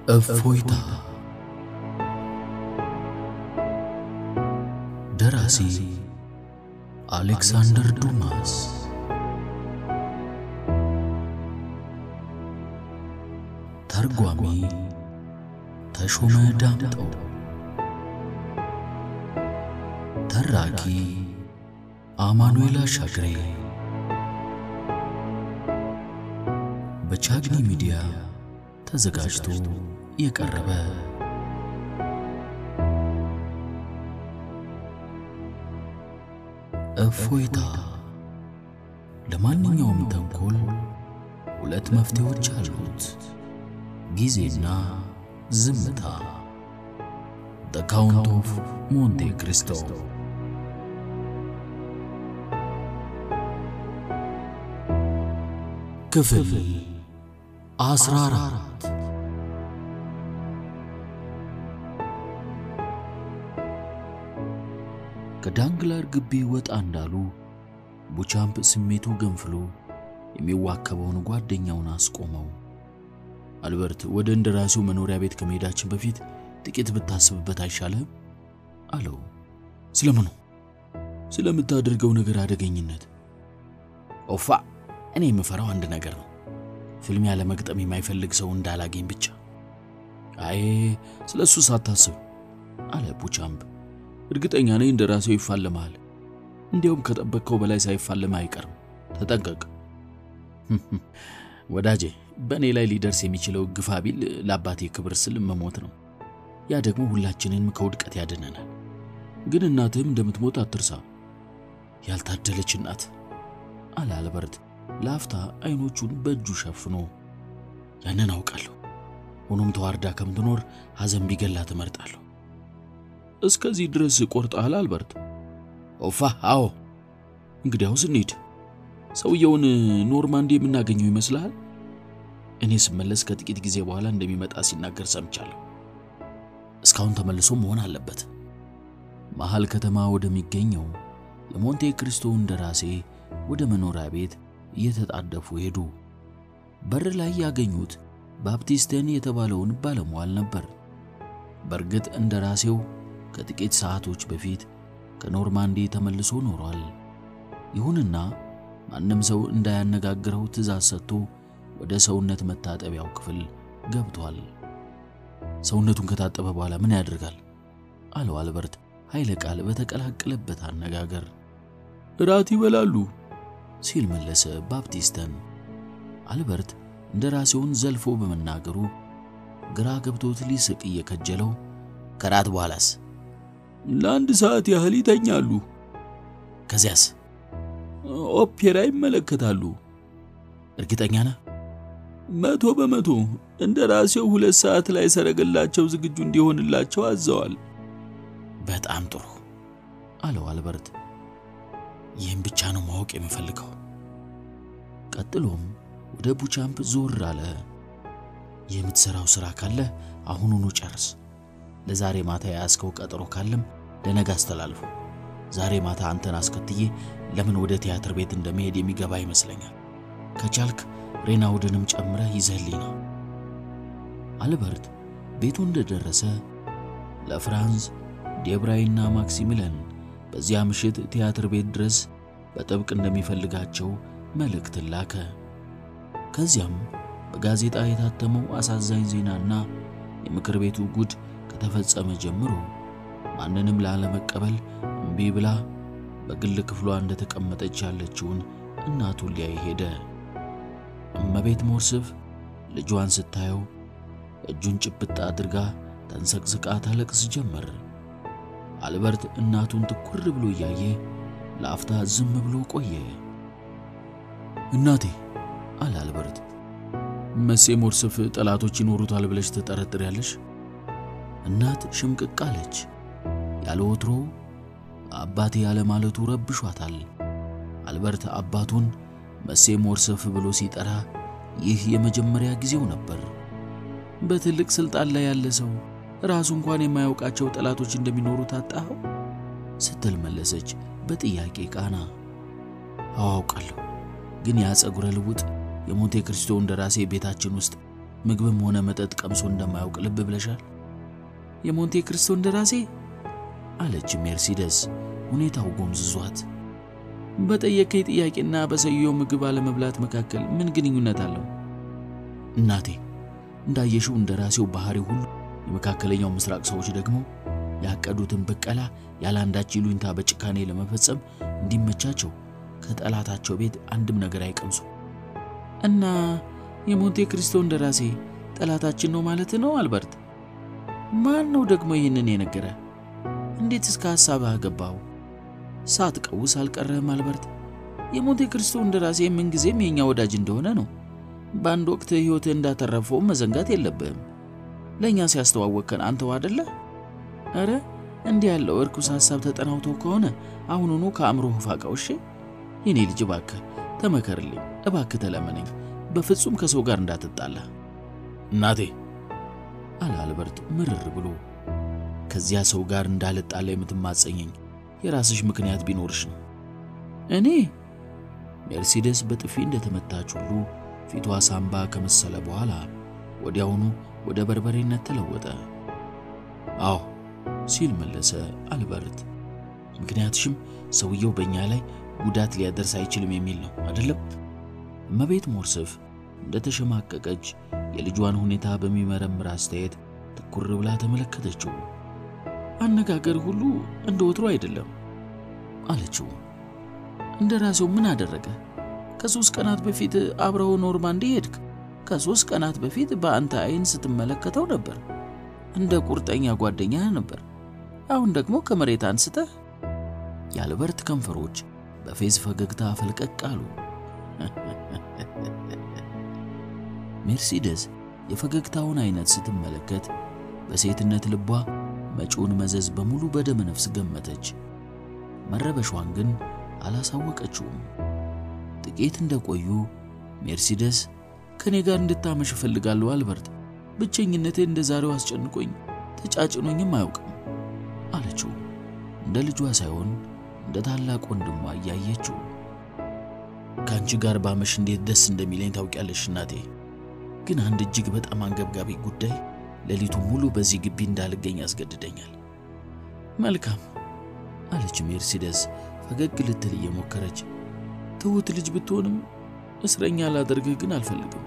እፎይታ ደራሲ አሌክሳንደር ዱማስ ተርጓሚ ተሾመ ዳምጠው ተራኪ አማኑኤል አሻግሬ በቻግኒ ሚዲያ ተዘጋጅቶ የቀረበ እፎይታ። ለማንኛውም ተንኮል ሁለት መፍትሄዎች አሉት፣ ጊዜና ዝምታ። ዘ ካውንት ኦፍ ሞንቴ ክሪስቶ። ክፍል አስራ አራት ከዳንግላር ግቢ ወጣ እንዳሉ ቡቻምፕ ስሜቱ ገንፍሎ የሚዋከበውን ጓደኛውን አስቆመው። አልበርት፣ ወደ እንደራሴው መኖሪያ ቤት ከመሄዳችን በፊት ጥቂት ብታስብበት አይሻልም? አለው። ስለምኑ? ስለምታደርገው ነገር አደገኝነት። ኦፋ፣ እኔ የምፈራው አንድ ነገር ነው፣ ፍልሚያ ለመግጠም የማይፈልግ ሰው እንዳላገኝ ብቻ። አይ፣ ስለ እሱ ሳታስብ አለ ቡቻምፕ። እርግጠኛ ነኝ እንደራሴው ይፋለማል። እንዲያውም ከጠበቅከው በላይ ሳይፋለም አይቀርም። ተጠንቀቅ ወዳጄ። በእኔ ላይ ሊደርስ የሚችለው ግፋ ቢል ለአባቴ ክብር ስል መሞት ነው። ያ ደግሞ ሁላችንንም ከውድቀት ያድነናል። ግን እናትህም እንደምትሞት አትርሳ። ያልታደለች እናት አለ አልበርት ለአፍታ አይኖቹን በእጁ ሸፍኖ። ያንን አውቃለሁ። ሆኖም ተዋርዳ ከምትኖር ሐዘን ቢገላ ትመርጣለሁ። እስከዚህ ድረስ ቆርጠሃል አልበርት? ኦፋ አዎ። እንግዲያውስ እንሂድ። ሰውየውን ኖርማንዲ የምናገኘው ይመስልሃል? እኔ ስመለስ ከጥቂት ጊዜ በኋላ እንደሚመጣ ሲናገር ሰምቻለሁ። እስካሁን ተመልሶ መሆን አለበት። መሃል ከተማ ወደሚገኘው የሞንቴ ክሪስቶ እንደራሴ ወደ መኖሪያ ቤት እየተጣደፉ ሄዱ። በር ላይ ያገኙት ባፕቲስቴን የተባለውን ባለሟል ነበር። በእርግጥ እንደራሴው ከጥቂት ሰዓቶች በፊት ከኖርማንዲ ተመልሶ ኖሯል። ይሁንና ማንም ሰው እንዳያነጋግረው ትእዛዝ ሰጥቶ ወደ ሰውነት መታጠቢያው ክፍል ገብቷል። ሰውነቱን ከታጠበ በኋላ ምን ያደርጋል? አለው አልበርት ኃይለ ቃል በተቀላቀለበት አነጋገር። እራት ይበላሉ ሲል መለሰ ባፕቲስተን። አልበርት እንደራሴውን ዘልፎ በመናገሩ ግራ ገብቶት ሊስቅ እየከጀለው ከራት በኋላስ ለአንድ ሰዓት ያህል ይተኛሉ። ከዚያስ ኦፔራ ይመለከታሉ። እርግጠኛ ነህ? መቶ በመቶ እንደ ራሴው ሁለት ሰዓት ላይ ሰረገላቸው ዝግጁ እንዲሆንላቸው አዘዋል። በጣም ጥሩ አለው አልበርት። ይህም ብቻ ነው ማወቅ የምፈልገው። ቀጥሎም ወደ ቡቻምፕ ዞር አለ። የምትሠራው ሥራ ካለ አሁኑኑ ጨርስ። ለዛሬ ማታ የያዝከው ቀጠሮ ካለም ለነገ አስተላልፎ። ዛሬ ማታ አንተን አስከትዬ ለምን ወደ ቲያትር ቤት እንደመሄድ የሚገባ ይመስለኛል። ከቻልክ ሬናውድንም ጨምረህ ይዘህልኝ ነው። አልበርት ቤቱ እንደደረሰ ለፍራንዝ ዴብራይና ማክሲሚለን በዚያ ምሽት ቲያትር ቤት ድረስ በጥብቅ እንደሚፈልጋቸው መልእክት ላከ። ከዚያም በጋዜጣ የታተመው አሳዛኝ ዜናና የምክር ቤቱ ጉድ ከተፈጸመ ጀምሮ ማንንም ላለመቀበል እምቢ ብላ በግል ክፍሏ እንደተቀመጠች ያለችውን እናቱን ሊያይ ሄደ። እመቤት ሞርስፍ ልጇን ስታየው እጁን ጭብጥ አድርጋ ተንሰቅስቃ ታለቅስ ጀመር። አልበርት እናቱን ትኩር ብሎ እያየ ለአፍታ ዝም ብሎ ቆየ። እናቴ አለ አልበርት፣ መሴ ሞርስፍ ጠላቶች ይኖሩታል ብለሽ ትጠረጥሪያለሽ? እናት ሽምቅቅ አለች። ያለ ወትሮው አባቴ ያለ ማለቱ ረብሿታል። አልበርት አባቱን መሴ ሞርሰፍ ብሎ ሲጠራ ይህ የመጀመሪያ ጊዜው ነበር። በትልቅ ስልጣን ላይ ያለ ሰው ራሱ እንኳን የማያውቃቸው ጠላቶች እንደሚኖሩ ታጣኸው ስትል መለሰች በጥያቄ ቃና። አዋውቃለሁ፣ ግን ያ ጸጉረ ልውጥ የሞንቴ ክሪስቶ እንደራሴ ቤታችን ውስጥ ምግብም ሆነ መጠጥ ቀምሶ እንደማያውቅ ልብ ብለሻል? የሞንቴ ክሪስቶ እንደራሴ አለች ሜርሲደስ ሁኔታው ጎምዝዟት። በጠየቀኝ ጥያቄና በሰውየው ምግብ አለመብላት መካከል ምን ግንኙነት አለው? እናቴ እንዳየሽው እንደራሴው ባህሪ ሁሉ የመካከለኛው ምስራቅ ሰዎች ደግሞ ያቀዱትን በቀላ ያለ አንዳች ይሉኝታ በጭካኔ ለመፈጸም እንዲመቻቸው ከጠላታቸው ቤት አንድም ነገር አይቀምሱ እና የሞንቴ ክሪስቶ እንደራሴ ጠላታችን ነው ማለት ነው አልበርት? ማን ነው ደግሞ ይህንን የነገረ? እንዴት እስከ ሐሳብህ አገባው? ሳትቀውስ አልቀረህም አልበርት። የሞንቴ ክሪስቶ እንደራሴ ምንጊዜም የእኛ ወዳጅ እንደሆነ ነው። በአንድ ወቅት ሕይወትህ እንዳተረፈውም መዘንጋት የለብህም። ለእኛ ሲያስተዋወቅከን አንተው አደለ? ኧረ እንዲህ ያለው እርኩስ ሐሳብ ተጠናውቶ ከሆነ አሁኑኑ ከአእምሮህ ፋቀው። እሺ የኔ ልጅ እባክህ ተመከርልኝ፣ እባክህ ተለመነኝ። በፍጹም ከሰው ጋር እንዳትጣላ እናቴ አለ አልበርት ምርር ብሎ። ከዚያ ሰው ጋር እንዳልጣላ የምትማጸኘኝ የራስሽ ምክንያት ቢኖርሽ ነው። እኔ ሜርሲደስ በጥፊ እንደተመታች ሁሉ ፊቷ ሳምባ ከመሰለ በኋላ ወዲያውኑ ወደ በርበሬነት ተለወጠ። አዎ ሲል መለሰ አልበርት። ምክንያትሽም ሰውየው በእኛ ላይ ጉዳት ሊያደርስ አይችልም የሚል ነው አይደለም? እመቤት ሞርስፍ እንደተሸማቀቀች የልጇን ሁኔታ በሚመረምር አስተያየት ትኩር ብላ ተመለከተችው። አነጋገር ሁሉ እንደ ወትሮ አይደለም አለችው። እንደ ራሴው ምን አደረገ? ከሦስት ቀናት በፊት አብረው ኖርማንዲ ሄድክ። ከሦስት ቀናት በፊት በአንተ አይን ስትመለከተው ነበር። እንደ ቁርጠኛ ጓደኛ ነበር። አሁን ደግሞ ከመሬት አንስተህ። የአልበርት ከንፈሮች በፌዝ ፈገግታ ፈልቀቅ አሉ። ሜርሲደስ የፈገግታውን አይነት ስትመለከት በሴትነት ልቧ መጪውን መዘዝ በሙሉ በደመ ነፍስ ገመተች። መረበሿን ግን አላሳወቀችውም። ጥቂት እንደቆዩ ሜርሲደስ ከእኔ ጋር እንድታመሽ እፈልጋለሁ አልበርት፣ ብቸኝነቴ እንደ ዛሬው አስጨንቆኝ ተጫጭኖኝም አያውቅም አለችው። እንደ ልጇ ሳይሆን እንደ ታላቅ ወንድሟ እያየችው። ከአንቺ ጋር ባመሽ እንዴት ደስ እንደሚለኝ ታውቂያለሽ እናቴ። ግን አንድ እጅግ በጣም አንገብጋቢ ጉዳይ ሌሊቱ ሙሉ በዚህ ግቢ እንዳልገኝ ያስገድደኛል። መልካም አለች ሜርሲደስ ፈገግ ልትል እየሞከረች። ትሁት ልጅ ብትሆንም እስረኛ ላደርግህ ግን አልፈልግም።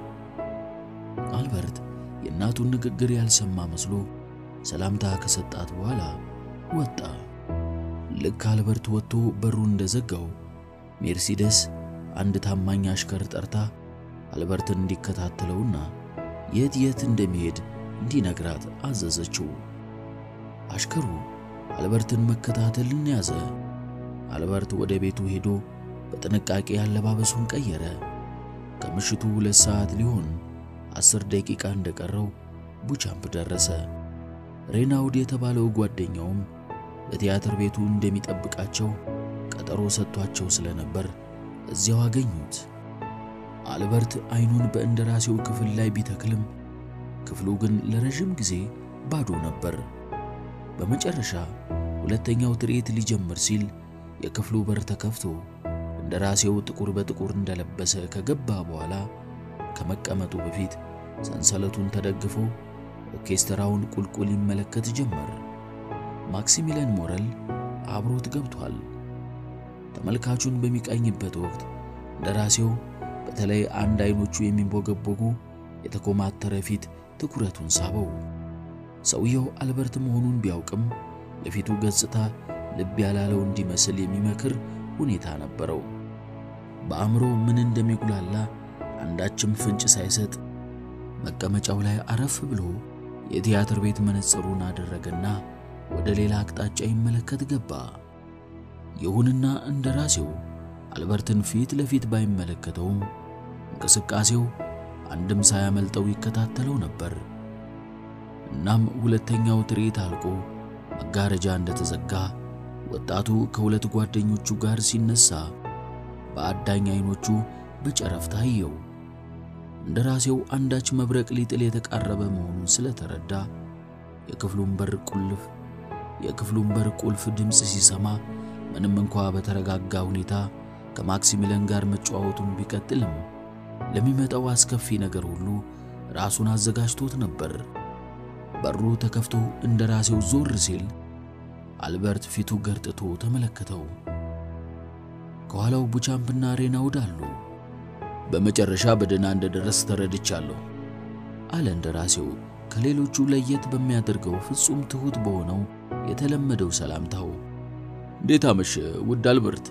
አልበርት የእናቱን ንግግር ያልሰማ መስሎ ሰላምታ ከሰጣት በኋላ ወጣ። ልክ አልበርት ወጥቶ በሩን እንደዘጋው ሜርሲደስ አንድ ታማኝ አሽከር ጠርታ አልበርትን እንዲከታተለውና የት የት እንደሚሄድ እንዲነግራት አዘዘችው። አሽከሩ አልበርትን መከታተልን ያዘ። አልበርት ወደ ቤቱ ሄዶ በጥንቃቄ አለባበሱን ቀየረ። ከምሽቱ ሁለት ሰዓት ሊሆን አስር ደቂቃ እንደቀረው ቡቻምፕ ደረሰ። ሬናውድ የተባለው ጓደኛውም በቲያትር ቤቱ እንደሚጠብቃቸው ቀጠሮ ሰጥቷቸው ስለነበር እዚያው አገኙት። አልበርት አይኑን በእንደራሴው ክፍል ላይ ቢተክልም ክፍሉ ግን ለረዥም ጊዜ ባዶ ነበር። በመጨረሻ ሁለተኛው ትርኢት ሊጀምር ሲል የክፍሉ በር ተከፍቶ እንደራሴው ጥቁር በጥቁር እንደለበሰ ከገባ በኋላ ከመቀመጡ በፊት ሰንሰለቱን ተደግፎ ኦርኬስትራውን ቁልቁል ይመለከት ጀመር። ማክሲሚለን ሞረል አብሮት ገብቷል። ተመልካቹን በሚቃኝበት ወቅት እንደራሴው በተለይ አንድ አይኖቹ የሚንቦገቦጉ የተኮማተረ ፊት ትኩረቱን ሳበው። ሰውየው አልበርት መሆኑን ቢያውቅም የፊቱ ገጽታ ልብ ያላለው እንዲመስል የሚመክር ሁኔታ ነበረው። በአእምሮ ምን እንደሚጉላላ አንዳችም ፍንጭ ሳይሰጥ መቀመጫው ላይ አረፍ ብሎ የቲያትር ቤት መነጽሩን አደረገና ወደ ሌላ አቅጣጫ ይመለከት ገባ። ይሁንና እንደራሴው አልበርትን ፊት ለፊት ባይመለከተውም እንቅስቃሴው አንድም ሳያመልጠው ይከታተለው ነበር። እናም ሁለተኛው ትርኢት አልቆ መጋረጃ እንደተዘጋ ወጣቱ ከሁለት ጓደኞቹ ጋር ሲነሳ በአዳኝ አይኖቹ በጨረፍታ አየው። እንደራሴው አንዳች መብረቅ ሊጥል የተቃረበ መሆኑን ስለተረዳ የክፍሉን በር ቁልፍ የክፍሉን በር ቁልፍ ድምፅ ሲሰማ ምንም እንኳ በተረጋጋ ሁኔታ ከማክሲሚለን ጋር መጨዋወቱን ቢቀጥልም ለሚመጣው አስከፊ ነገር ሁሉ ራሱን አዘጋጅቶት ነበር። በሩ ተከፍቶ እንደራሴው ዞር ሲል አልበርት ፊቱ ገርጥቶ ተመለከተው። ከኋላው ቡቻምፕና ሬናውድ አሉ። በመጨረሻ በደህና እንደደረስ ተረድቻለሁ አለ እንደራሴው ከሌሎቹ ለየት በሚያደርገው ፍጹም ትሑት በሆነው የተለመደው ሰላምታው። እንዴት አመሸ ውድ አልበርት?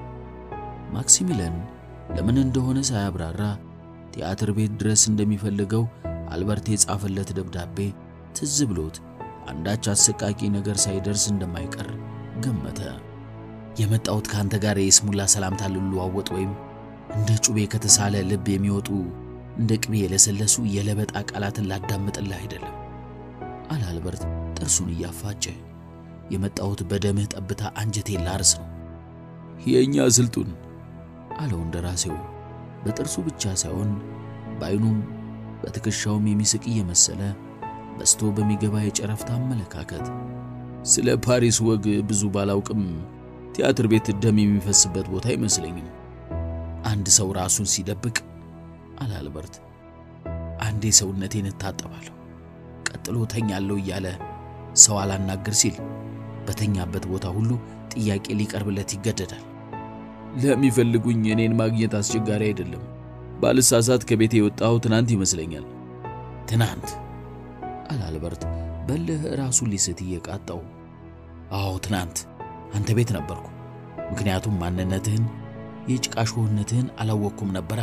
ማክሲሚለን ለምን እንደሆነ ሳያብራራ ቲያትር ቤት ድረስ እንደሚፈልገው አልበርት የጻፈለት ደብዳቤ ትዝ ብሎት አንዳች አሰቃቂ ነገር ሳይደርስ እንደማይቀር ገመተ። የመጣሁት ከአንተ ጋር የስሙላ ሰላምታ ልለዋወጥ ወይም እንደ ጩቤ ከተሳለ ልብ የሚወጡ እንደ ቅቤ የለሰለሱ የለበጣ ቃላትን ላዳምጥልህ አይደለም አለ አልበርት ጥርሱን እያፋጨ። የመጣሁት በደምህ ጠብታ አንጀቴን ላርስ ነው። የእኛ ስልጡን አለው እንደራሴው በጥርሱ ብቻ ሳይሆን በዓይኑም በትከሻውም የሚስቅ እየመሰለ በስቶ በሚገባ የጨረፍታ አመለካከት። ስለ ፓሪስ ወግ ብዙ ባላውቅም ቲያትር ቤት ደም የሚፈስበት ቦታ አይመስለኝም። አንድ ሰው ራሱን ሲደብቅ አለ አልበርት፣ አንዴ ሰውነቴን እታጠባለሁ፣ ቀጥሎ ተኛለሁ እያለ ሰው አላናገር ሲል በተኛበት ቦታ ሁሉ ጥያቄ ሊቀርብለት ይገደዳል። ለሚፈልጉኝ እኔን ማግኘት አስቸጋሪ አይደለም። ባልሳሳት ከቤቴ የወጣሁ ትናንት ይመስለኛል። ትናንት አለ አልበርት በልህ ራሱን ሊስት እየቃጣው። አዎ ትናንት አንተ ቤት ነበርኩ። ምክንያቱም ማንነትህን የጭቃ ሾህነትህን አላወቅኩም ነበራ።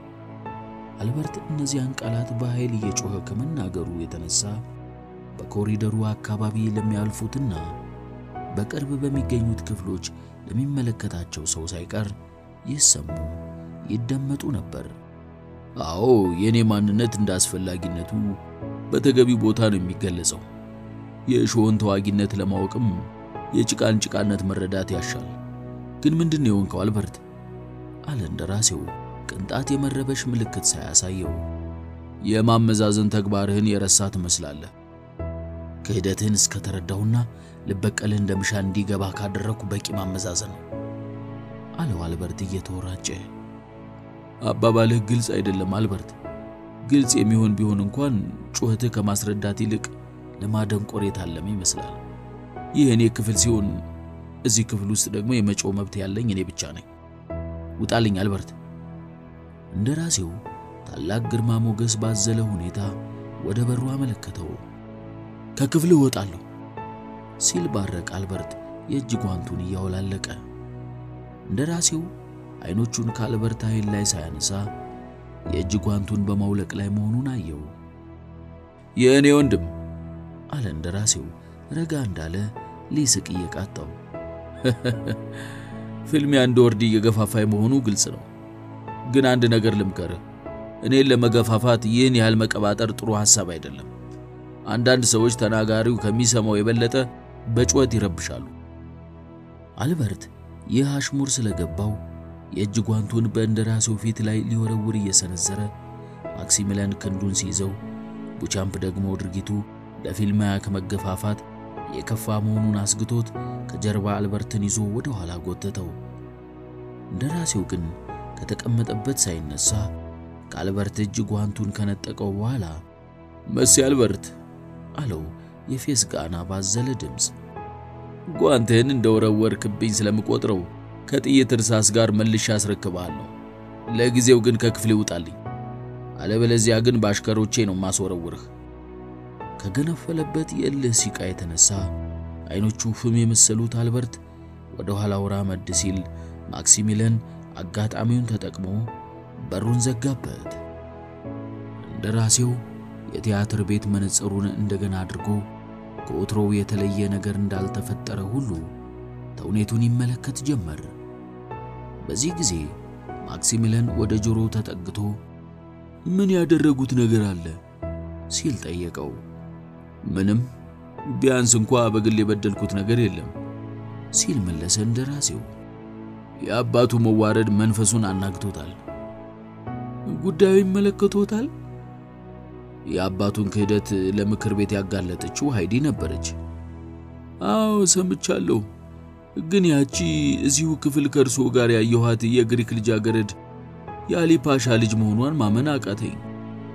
አልበርት እነዚያን ቃላት በኃይል እየጮኸ ከመናገሩ የተነሳ በኮሪደሩ አካባቢ ለሚያልፉትና በቅርብ በሚገኙት ክፍሎች ለሚመለከታቸው ሰው ሳይቀር ይሰሙ ይደመጡ ነበር። አዎ የእኔ ማንነት እንደ አስፈላጊነቱ በተገቢው ቦታ ነው የሚገለጸው። የእሾህን ተዋጊነት ለማወቅም የጭቃን ጭቃነት መረዳት ያሻል። ግን ምንድን ነው የሆንከው አልበርት? አለ እንደራሴው ቅንጣት የመረበሽ ምልክት ሳያሳየው። የማመዛዘን ተግባርህን የረሳ ትመስላለህ። ክህደትህን እስከተረዳሁና ልበቀልህ እንደምሻ እንዲገባ ካደረግኩ በቂ ማመዛዘን ነው አለው አልበርት እየተወራጨ። አባባልህ ግልጽ አይደለም አልበርት። ግልጽ የሚሆን ቢሆን እንኳን ጩኸትህ ከማስረዳት ይልቅ ለማደንቆር የታለመ ይመስላል። ይህ እኔ ክፍል ሲሆን እዚህ ክፍል ውስጥ ደግሞ የመጮህ መብት ያለኝ እኔ ብቻ ነኝ። ውጣልኝ አልበርት። እንደራሴው ታላቅ ግርማ ሞገስ ባዘለ ሁኔታ ወደ በሩ አመለከተው። ከክፍልህ እወጣለሁ ሲል ባረቅ አልበርት የእጅ ጓንቱን እያወላለቀ። እንደራሴው አይኖቹን ከአልበርት ኃይል ላይ ሳያነሳ የእጅ ጓንቱን በማውለቅ ላይ መሆኑን አየው። የእኔ ወንድም አለ እንደራሴው ረጋ እንዳለ ሊስቅ እየቃጣው። ፍልሚያ እንድወርድ እየገፋፋይ መሆኑ ግልጽ ነው። ግን አንድ ነገር ልምከርህ፣ እኔን ለመገፋፋት ይህን ያህል መቀባጠር ጥሩ ሐሳብ አይደለም። አንዳንድ ሰዎች ተናጋሪው ከሚሰማው የበለጠ በጩኸት ይረብሻሉ። አልበርት ይህ አሽሙር ስለገባው የእጅ ጓንቱን በእንደራሴው ፊት ላይ ሊወረውር እየሰነዘረ ማክሲሚሊያን ክንዱን ሲይዘው፣ ቡቻምፕ ደግሞ ድርጊቱ ለፊልሚያ ከመገፋፋት የከፋ መሆኑን አስግቶት ከጀርባ አልበርትን ይዞ ወደ ኋላ ጎተተው። እንደራሴው ግን ከተቀመጠበት ሳይነሳ ከአልበርት እጅ ጓንቱን ከነጠቀው በኋላ መሴ አልበርት አለው የፌስ ቃና ባዘለ ድምፅ። ጓንትህን እንደወረወርክብኝ ስለምቆጥረው ከጥይት እርሳስ ጋር መልሼ አስረክብሃለሁ። ለጊዜው ግን ከክፍሌ ውጣልኝ፣ አለበለዚያ ግን በአሽከሮቼ ነው ማስወረውርህ። ከገነፈለበት የእልህ ሲቃ የተነሳ አይኖቹ ፍም የመሰሉት አልበርት ወደ ኋላ ወራመድ ሲል ማክሲሚለን አጋጣሚውን ተጠቅሞ በሩን ዘጋበት። እንደራሴው የቲያትር ቤት መነጽሩን እንደገና አድርጎ ከወትሮው የተለየ ነገር እንዳልተፈጠረ ሁሉ ተውኔቱን ይመለከት ጀመር። በዚህ ጊዜ ማክሲሚለን ወደ ጆሮ ተጠግቶ ምን ያደረጉት ነገር አለ ሲል ጠየቀው። ምንም፣ ቢያንስ እንኳ በግል የበደልኩት ነገር የለም ሲል መለሰ እንደራሴው። የአባቱ መዋረድ መንፈሱን አናግቶታል። ጉዳዩ ይመለከቶታል። የአባቱን ክህደት ለምክር ቤት ያጋለጠችው ሃይዲ ነበረች። አዎ ሰምቻለሁ። ግን ያቺ እዚሁ ክፍል ከእርሶ ጋር ያየኋት የግሪክ ልጃገረድ የአሊ ፓሻ ልጅ መሆኗን ማመን አቃተኝ።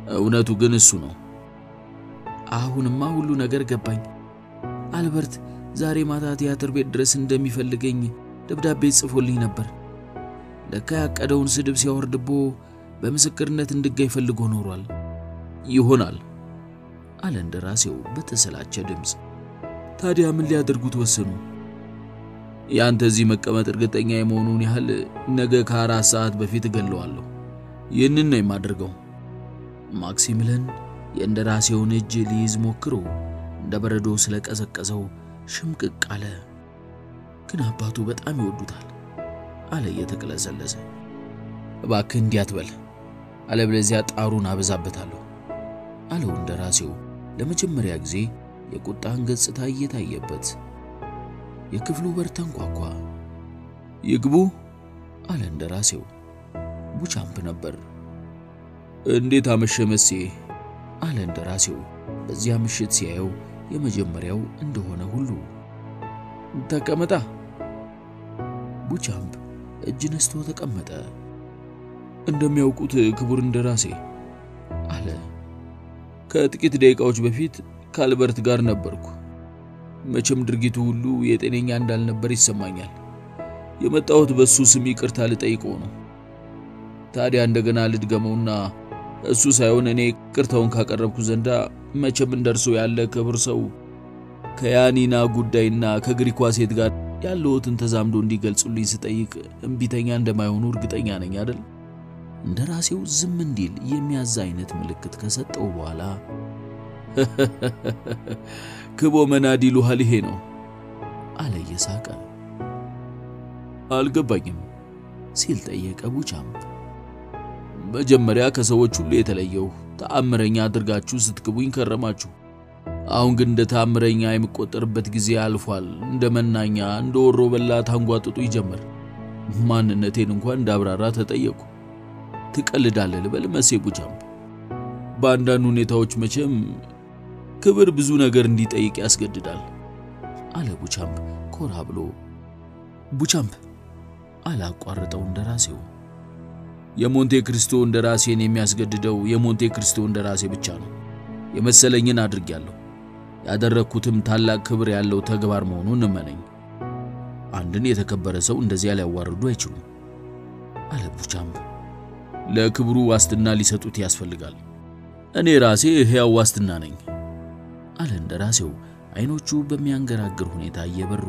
እውነቱ ግን እሱ ነው። አሁንማ ሁሉ ነገር ገባኝ። አልበርት ዛሬ ማታ ቲያትር ቤት ድረስ እንደሚፈልገኝ ደብዳቤ ጽፎልኝ ነበር። ለካ ያቀደውን ስድብ ሲያወርድቦ በምስክርነት እንድጋይ ፈልጎ ኖሯል። ይሆናል አለ እንደራሴው በተሰላቸ ድምፅ። ታዲያ ምን ሊያደርጉት ወሰኑ? ያንተ እዚህ መቀመጥ እርግጠኛ የመሆኑን ያህል ነገ ከአራት ሰዓት በፊት እገለዋለሁ። ይህንን ነው የማደርገው። ማክሲምለን የእንደራሴውን እጅ ሊይዝ ሞክሮ እንደ በረዶ ስለቀዘቀዘው ሽምቅቅ አለ። ግን አባቱ በጣም ይወዱታል አለ እየተቅለሰለሰ። እባክህ እንዲህ አትበል፣ አለበለዚያ ጣሩን አበዛበታለሁ አለው እንደራሴው ለመጀመሪያ ጊዜ የቁጣን ገጽታ እየታየበት። የክፍሉ በር ተንኳኳ። ይግቡ አለ እንደራሴው። ቡቻምፕ ነበር። እንዴት አመሸ መሴ አለ እንደራሴው በዚያ ምሽት ሲያየው የመጀመሪያው እንደሆነ ሁሉ። ተቀመጣ። ቡቻምፕ እጅ ነስቶ ተቀመጠ። እንደሚያውቁት ክቡር እንደራሴ አለ። ከጥቂት ደቂቃዎች በፊት ከአልበርት ጋር ነበርኩ። መቼም ድርጊቱ ሁሉ የጤነኛ እንዳልነበር ይሰማኛል። የመጣሁት በሱ ስም ይቅርታ ልጠይቀው ነው። ታዲያ እንደገና ልድገመውና እሱ ሳይሆን እኔ ቅርታውን ካቀረብኩ ዘንዳ መቼም እንደርሶ ያለ ክብር ሰው ከያኒና ጉዳይና ከግሪኳ ሴት ጋር ያለዎትን ተዛምዶ እንዲገልጹልኝ ስጠይቅ እምቢተኛ እንደማይሆኑ እርግጠኛ ነኝ አይደል? እንደራሴው ዝም እንዲል የሚያዝ አይነት ምልክት ከሰጠው በኋላ ክቦ መናድ ይሉሃል ይሄ ነው አለ እየሳቀ። አልገባኝም ሲል ጠየቀ ቡቻምፕ። መጀመሪያ ከሰዎች ሁሉ የተለየው ተአምረኛ አድርጋችሁ ስትክቡኝ ከረማችሁ። አሁን ግን እንደ ተአምረኛ የሚቆጠርበት ጊዜ አልፏል። እንደ መናኛ፣ እንደ ወሮ በላ ታንጓጥጡ ይጀምር። ማንነቴን እንኳን እንዳብራራ ተጠየቁ። ትቀልዳለህ ልበል መሴ ቡቻምፕ? በአንዳንድ ሁኔታዎች መቼም ክብር ብዙ ነገር እንዲጠይቅ ያስገድዳል አለ ቡቻምፕ ኮራ ብሎ። ቡቻምፕ አላቋረጠው እንደራሴው። የሞንቴ ክሪስቶ እንደራሴን የሚያስገድደው የሞንቴ ክሪስቶ እንደራሴ ብቻ ነው። የመሰለኝን አድርጌያለሁ። ያደረግኩትም ታላቅ ክብር ያለው ተግባር መሆኑን እመነኝ። አንድን የተከበረ ሰው እንደዚያ ሊያዋርዱ አይችሉም አለ ቡቻምፕ። ለክብሩ ዋስትና ሊሰጡት ያስፈልጋል። እኔ ራሴ ሕያው ዋስትና ነኝ አለ እንደራሴው አይኖቹ በሚያንገራግር ሁኔታ እየበሩ።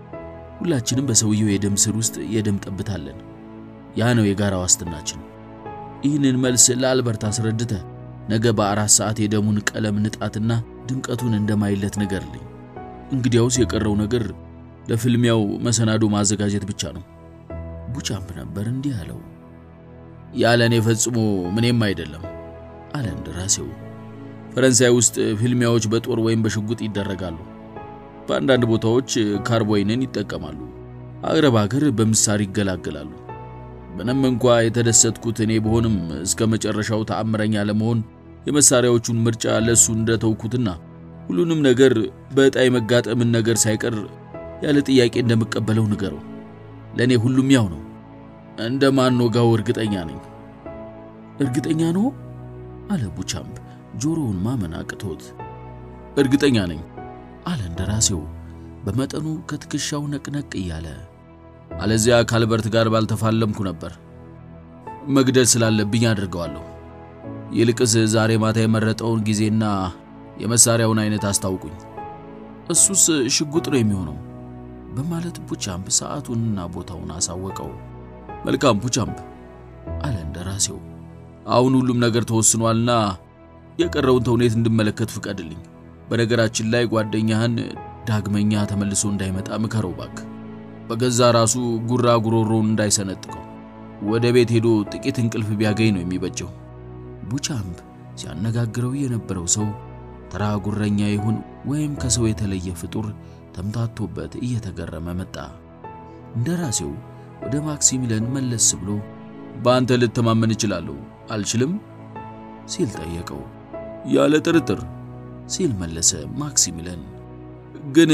ሁላችንም በሰውየው የደም ስር ውስጥ የደም ጠብታ አለን። ያ ነው የጋራ ዋስትናችን። ይህንን መልስ ለአልበርት አስረድተ ነገ በአራት ሰዓት የደሙን ቀለም ንጣትና ድምቀቱን እንደማይለት ንገርልኝ። እንግዲያውስ የቀረው ነገር ለፍልሚያው መሰናዶ ማዘጋጀት ብቻ ነው። ቡቻምፕ ነበር እንዲህ አለው። ያለ እኔ ፈጽሞ ምንም አይደለም አለ እንደራሴው። ፈረንሳይ ውስጥ ፍልሚያዎች በጦር ወይም በሽጉጥ ይደረጋሉ። በአንዳንድ ቦታዎች ካርቦይንን ይጠቀማሉ። አረብ ሀገር በምሳር ይገላገላሉ። ምንም እንኳ የተደሰትኩት እኔ ብሆንም እስከ መጨረሻው ተአምረኛ ለመሆን የመሳሪያዎቹን ምርጫ ለሱ እንደተውኩትና ሁሉንም ነገር በዕጣ የመጋጠምን ነገር ሳይቀር ያለ ጥያቄ እንደምቀበለው ንገረው። ለእኔ ሁሉም ያው ነው። እንደ ማንወጋው እርግጠኛ ነኝ። እርግጠኛ ነው አለ ቡቻምፕ ጆሮውን ማመን አቅቶት። እርግጠኛ ነኝ አለ እንደራሴው በመጠኑ ከትከሻው ነቅነቅ እያለ። አለዚያ ከአልበርት ጋር ባልተፋለምኩ ነበር። መግደል ስላለብኝ አድርገዋለሁ። ይልቅስ ዛሬ ማታ የመረጠውን ጊዜና የመሳሪያውን አይነት አስታውቁኝ። እሱስ ሽጉጥ ነው የሚሆነው በማለት ቡቻምፕ ሰዓቱንና ቦታውን አሳወቀው። መልካም ቡቻምፕ አለ እንደራሴው። አሁን ሁሉም ነገር ተወስኗልና የቀረውን ተውኔት እንድመለከት ፍቀድልኝ። በነገራችን ላይ ጓደኛህን ዳግመኛ ተመልሶ እንዳይመጣ ምከረው ባክ። በገዛ ራሱ ጉራ ጉሮሮውን እንዳይሰነጥቀው ወደ ቤት ሄዶ ጥቂት እንቅልፍ ቢያገኝ ነው የሚበጀው። ቡቻምፕ ሲያነጋግረው የነበረው ሰው ተራ ጉረኛ ይሁን ወይም ከሰው የተለየ ፍጡር ተምታቶበት እየተገረመ መጣ። እንደራሴው ወደ ማክሲሚለን መለስ ብሎ በአንተ ልተማመን እችላለሁ አልችልም ሲል ጠየቀው። ያለ ጥርጥር ሲል መለሰ ማክሲሚለን። ግን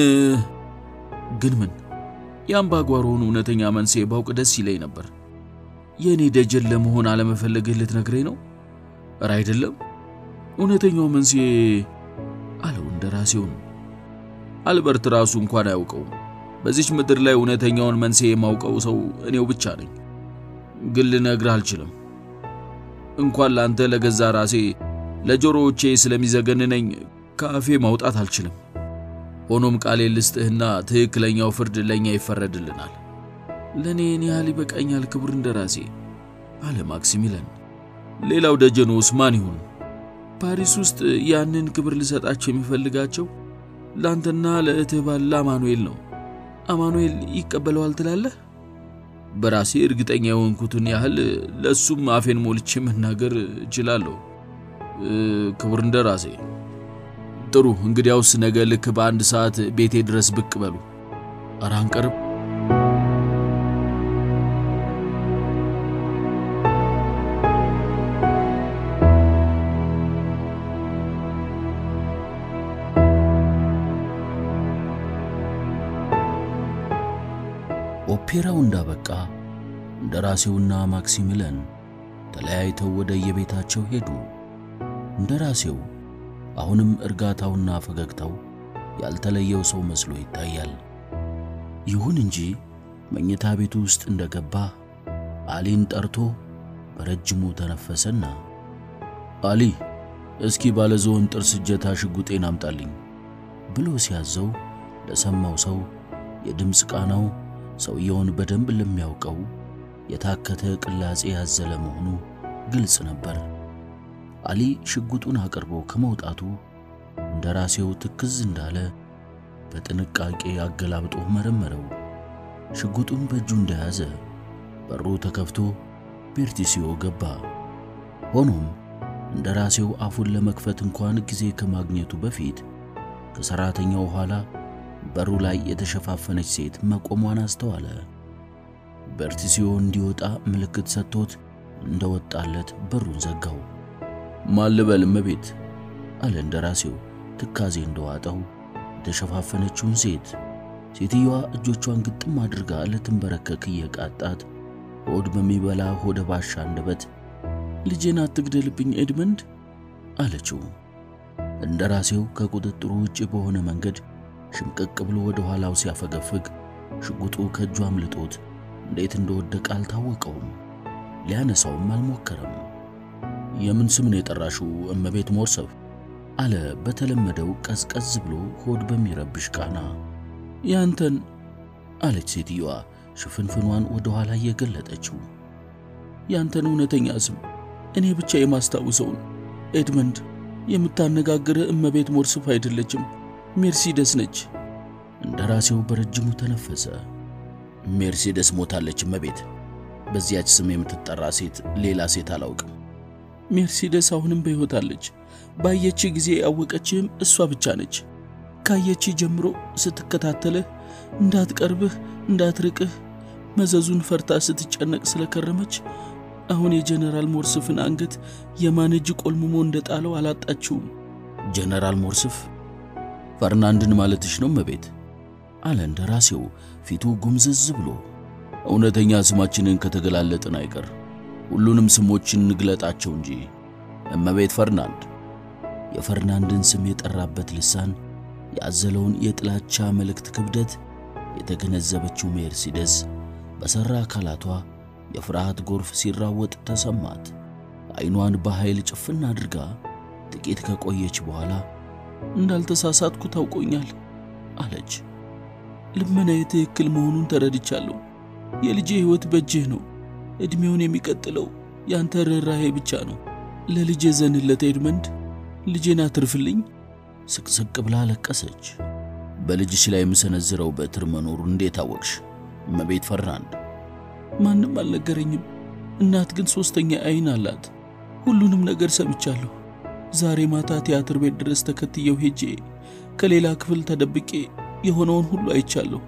ግን ምን? የአምባጓሮውን እውነተኛ መንስኤ ባውቅ ደስ ይለኝ ነበር። የእኔ ደጀን ለመሆን አለመፈለግህ ልትነግረኝ ነው? እረ አይደለም፣ እውነተኛው መንስኤ አለው እንደራሴውን። አልበርት ራሱ እንኳን አያውቀውም። በዚች ምድር ላይ እውነተኛውን መንስኤ የማውቀው ሰው እኔው ብቻ ነኝ። ግን ልነግርህ አልችልም። እንኳን ላንተ ለገዛ ራሴ ለጆሮዎቼ ስለሚዘገንነኝ ከአፌ ማውጣት አልችልም። ሆኖም ቃሌ ልስጥህና ትክክለኛው ፍርድ ለእኛ ይፈረድልናል። ለእኔ እኔ ያህል ይበቃኛል ክቡር እንደራሴ አለ ማክሲሚለን። ሌላው ደጀኖስ ማን ይሁን? ፓሪስ ውስጥ ያንን ክብር ልሰጣቸው የሚፈልጋቸው ለአንተና ለእህትህ ባለ አማኑኤል ነው። አማኑኤል ይቀበለዋል ትላለህ? በራሴ እርግጠኛ የሆንኩትን ያህል ለእሱም አፌን ሞልቼ መናገር እችላለሁ። ክቡር እንደራሴ ጥሩ፣ እንግዲያውስ ነገ ልክ በአንድ ሰዓት ቤቴ ድረስ ብቅ በሉ። ኧረ አንቀርብ። ኦፔራው እንዳበቃ እንደራሴውና ማክሲሚለን ተለያይተው ወደ የቤታቸው ሄዱ። እንደራሴው አሁንም እርጋታውና ፈገግታው ያልተለየው ሰው መስሎ ይታያል። ይሁን እንጂ መኝታ ቤቱ ውስጥ እንደገባ አሊን ጠርቶ በረጅሙ ተነፈሰና አሊ እስኪ ባለዝሆን ጥርስ እጀታ ሽጉጤን አምጣልኝ ብሎ ሲያዘው ለሰማው ሰው የድምፅ ቃናው ሰውየውን በደንብ ለሚያውቀው የታከተ ቅላጼ ያዘለ መሆኑ ግልጽ ነበር። አሊ ሽጉጡን አቅርቦ ከመውጣቱ እንደራሴው ትክዝ እንዳለ በጥንቃቄ አገላብጦ መረመረው። ሽጉጡን በእጁ እንደያዘ በሩ ተከፍቶ ቤርቲሲዮ ገባ። ሆኖም እንደራሴው አፉን ለመክፈት እንኳን ጊዜ ከማግኘቱ በፊት ከሰራተኛው ኋላ በሩ ላይ የተሸፋፈነች ሴት መቆሟን አስተዋለ። በርቲሲዮ እንዲወጣ ምልክት ሰጥቶት እንደወጣለት በሩን ዘጋው። ማን ልበል እመቤት? አለ እንደራሴው ትካዜ እንደዋጠው የተሸፋፈነችውን ሴት። ሴትየዋ እጆቿን ግጥም አድርጋ ልትንበረከክ እየቃጣት ሆድ በሚበላ ሆደ ባሻ አንደበት ልጄን አትግደልብኝ ኤድመንድ አለችው። እንደራሴው ከቁጥጥሩ ውጭ በሆነ መንገድ ሽምቅቅ ብሎ ወደ ኋላው ሲያፈገፍግ ሽጉጡ ከእጁ አምልጦት እንዴት እንደወደቀ አልታወቀውም። ሊያነሳውም አልሞከረም። የምን ስም ነው የጠራሽው እመቤት ሞርሰፍ? አለ በተለመደው ቀዝቀዝ ብሎ ሆድ በሚረብሽ ቃና። ያንተን አለች ሴትየዋ ሽፍንፍኗን ወደ ኋላ እየገለጠችው። ያንተን እውነተኛ ስም እኔ ብቻ የማስታውሰውን ኤድመንድ፣ የምታነጋግረ እመቤት ሞርስፍ አይደለችም ሜርሲደስ ነች። እንደራሴው በረጅሙ ተነፈሰ። ሜርሴደስ ሞታለች እመቤት። በዚያች ስም የምትጠራ ሴት ሌላ ሴት አላውቅም። ሜርሴደስ አሁንም በሕይወት አለች። ባየች ጊዜ ያወቀችህም እሷ ብቻ ነች። ካየች ጀምሮ ስትከታተልህ፣ እንዳትቀርብህ፣ እንዳትርቅህ መዘዙን ፈርታ ስትጨነቅ ስለከረመች አሁን የጀነራል ሞርስፍን አንገት የማን እጅ ቆልምሞ እንደጣለው አላጣችውም። ጀነራል ሞርስፍ ፈርናንድን ማለትሽ ነው እመቤት? አለ እንደራሴው ፊቱ ጉምዝዝ ብሎ። እውነተኛ ስማችንን ከተገላለጥን አይቀር ሁሉንም ስሞችን እንግለጣቸው እንጂ እመቤት ፈርናንድ። የፈርናንድን ስም የጠራበት ልሳን ያዘለውን የጥላቻ መልእክት ክብደት የተገነዘበችው ሜርሲደስ በሠራ አካላቷ የፍርሃት ጎርፍ ሲራወጥ ተሰማት። ዐይኗን በኃይል ጭፍን አድርጋ ጥቂት ከቆየች በኋላ እንዳልተሳሳትኩ ታውቆኛል አለች። ልመናዬ ትክክል መሆኑን ተረድቻለሁ። የልጄ ሕይወት በእጅህ ነው። ዕድሜውን የሚቀጥለው ያንተ ርኅራኄ ብቻ ነው። ለልጄ ዘንለት ኤድመንድ፣ ልጄን አትርፍልኝ። ስቅስቅ ብላ ለቀሰች። በልጅሽ ላይ የምሰነዝረው በትር መኖሩን እንዴት አወቅሽ እመቤት ፈርናንድ? ማንም አልነገረኝም። እናት ግን ሦስተኛ ዐይን አላት። ሁሉንም ነገር ሰምቻለሁ። ዛሬ ማታ ቲያትር ቤት ድረስ ተከትየው ሄጄ ከሌላ ክፍል ተደብቄ የሆነውን ሁሉ አይቻለሁ።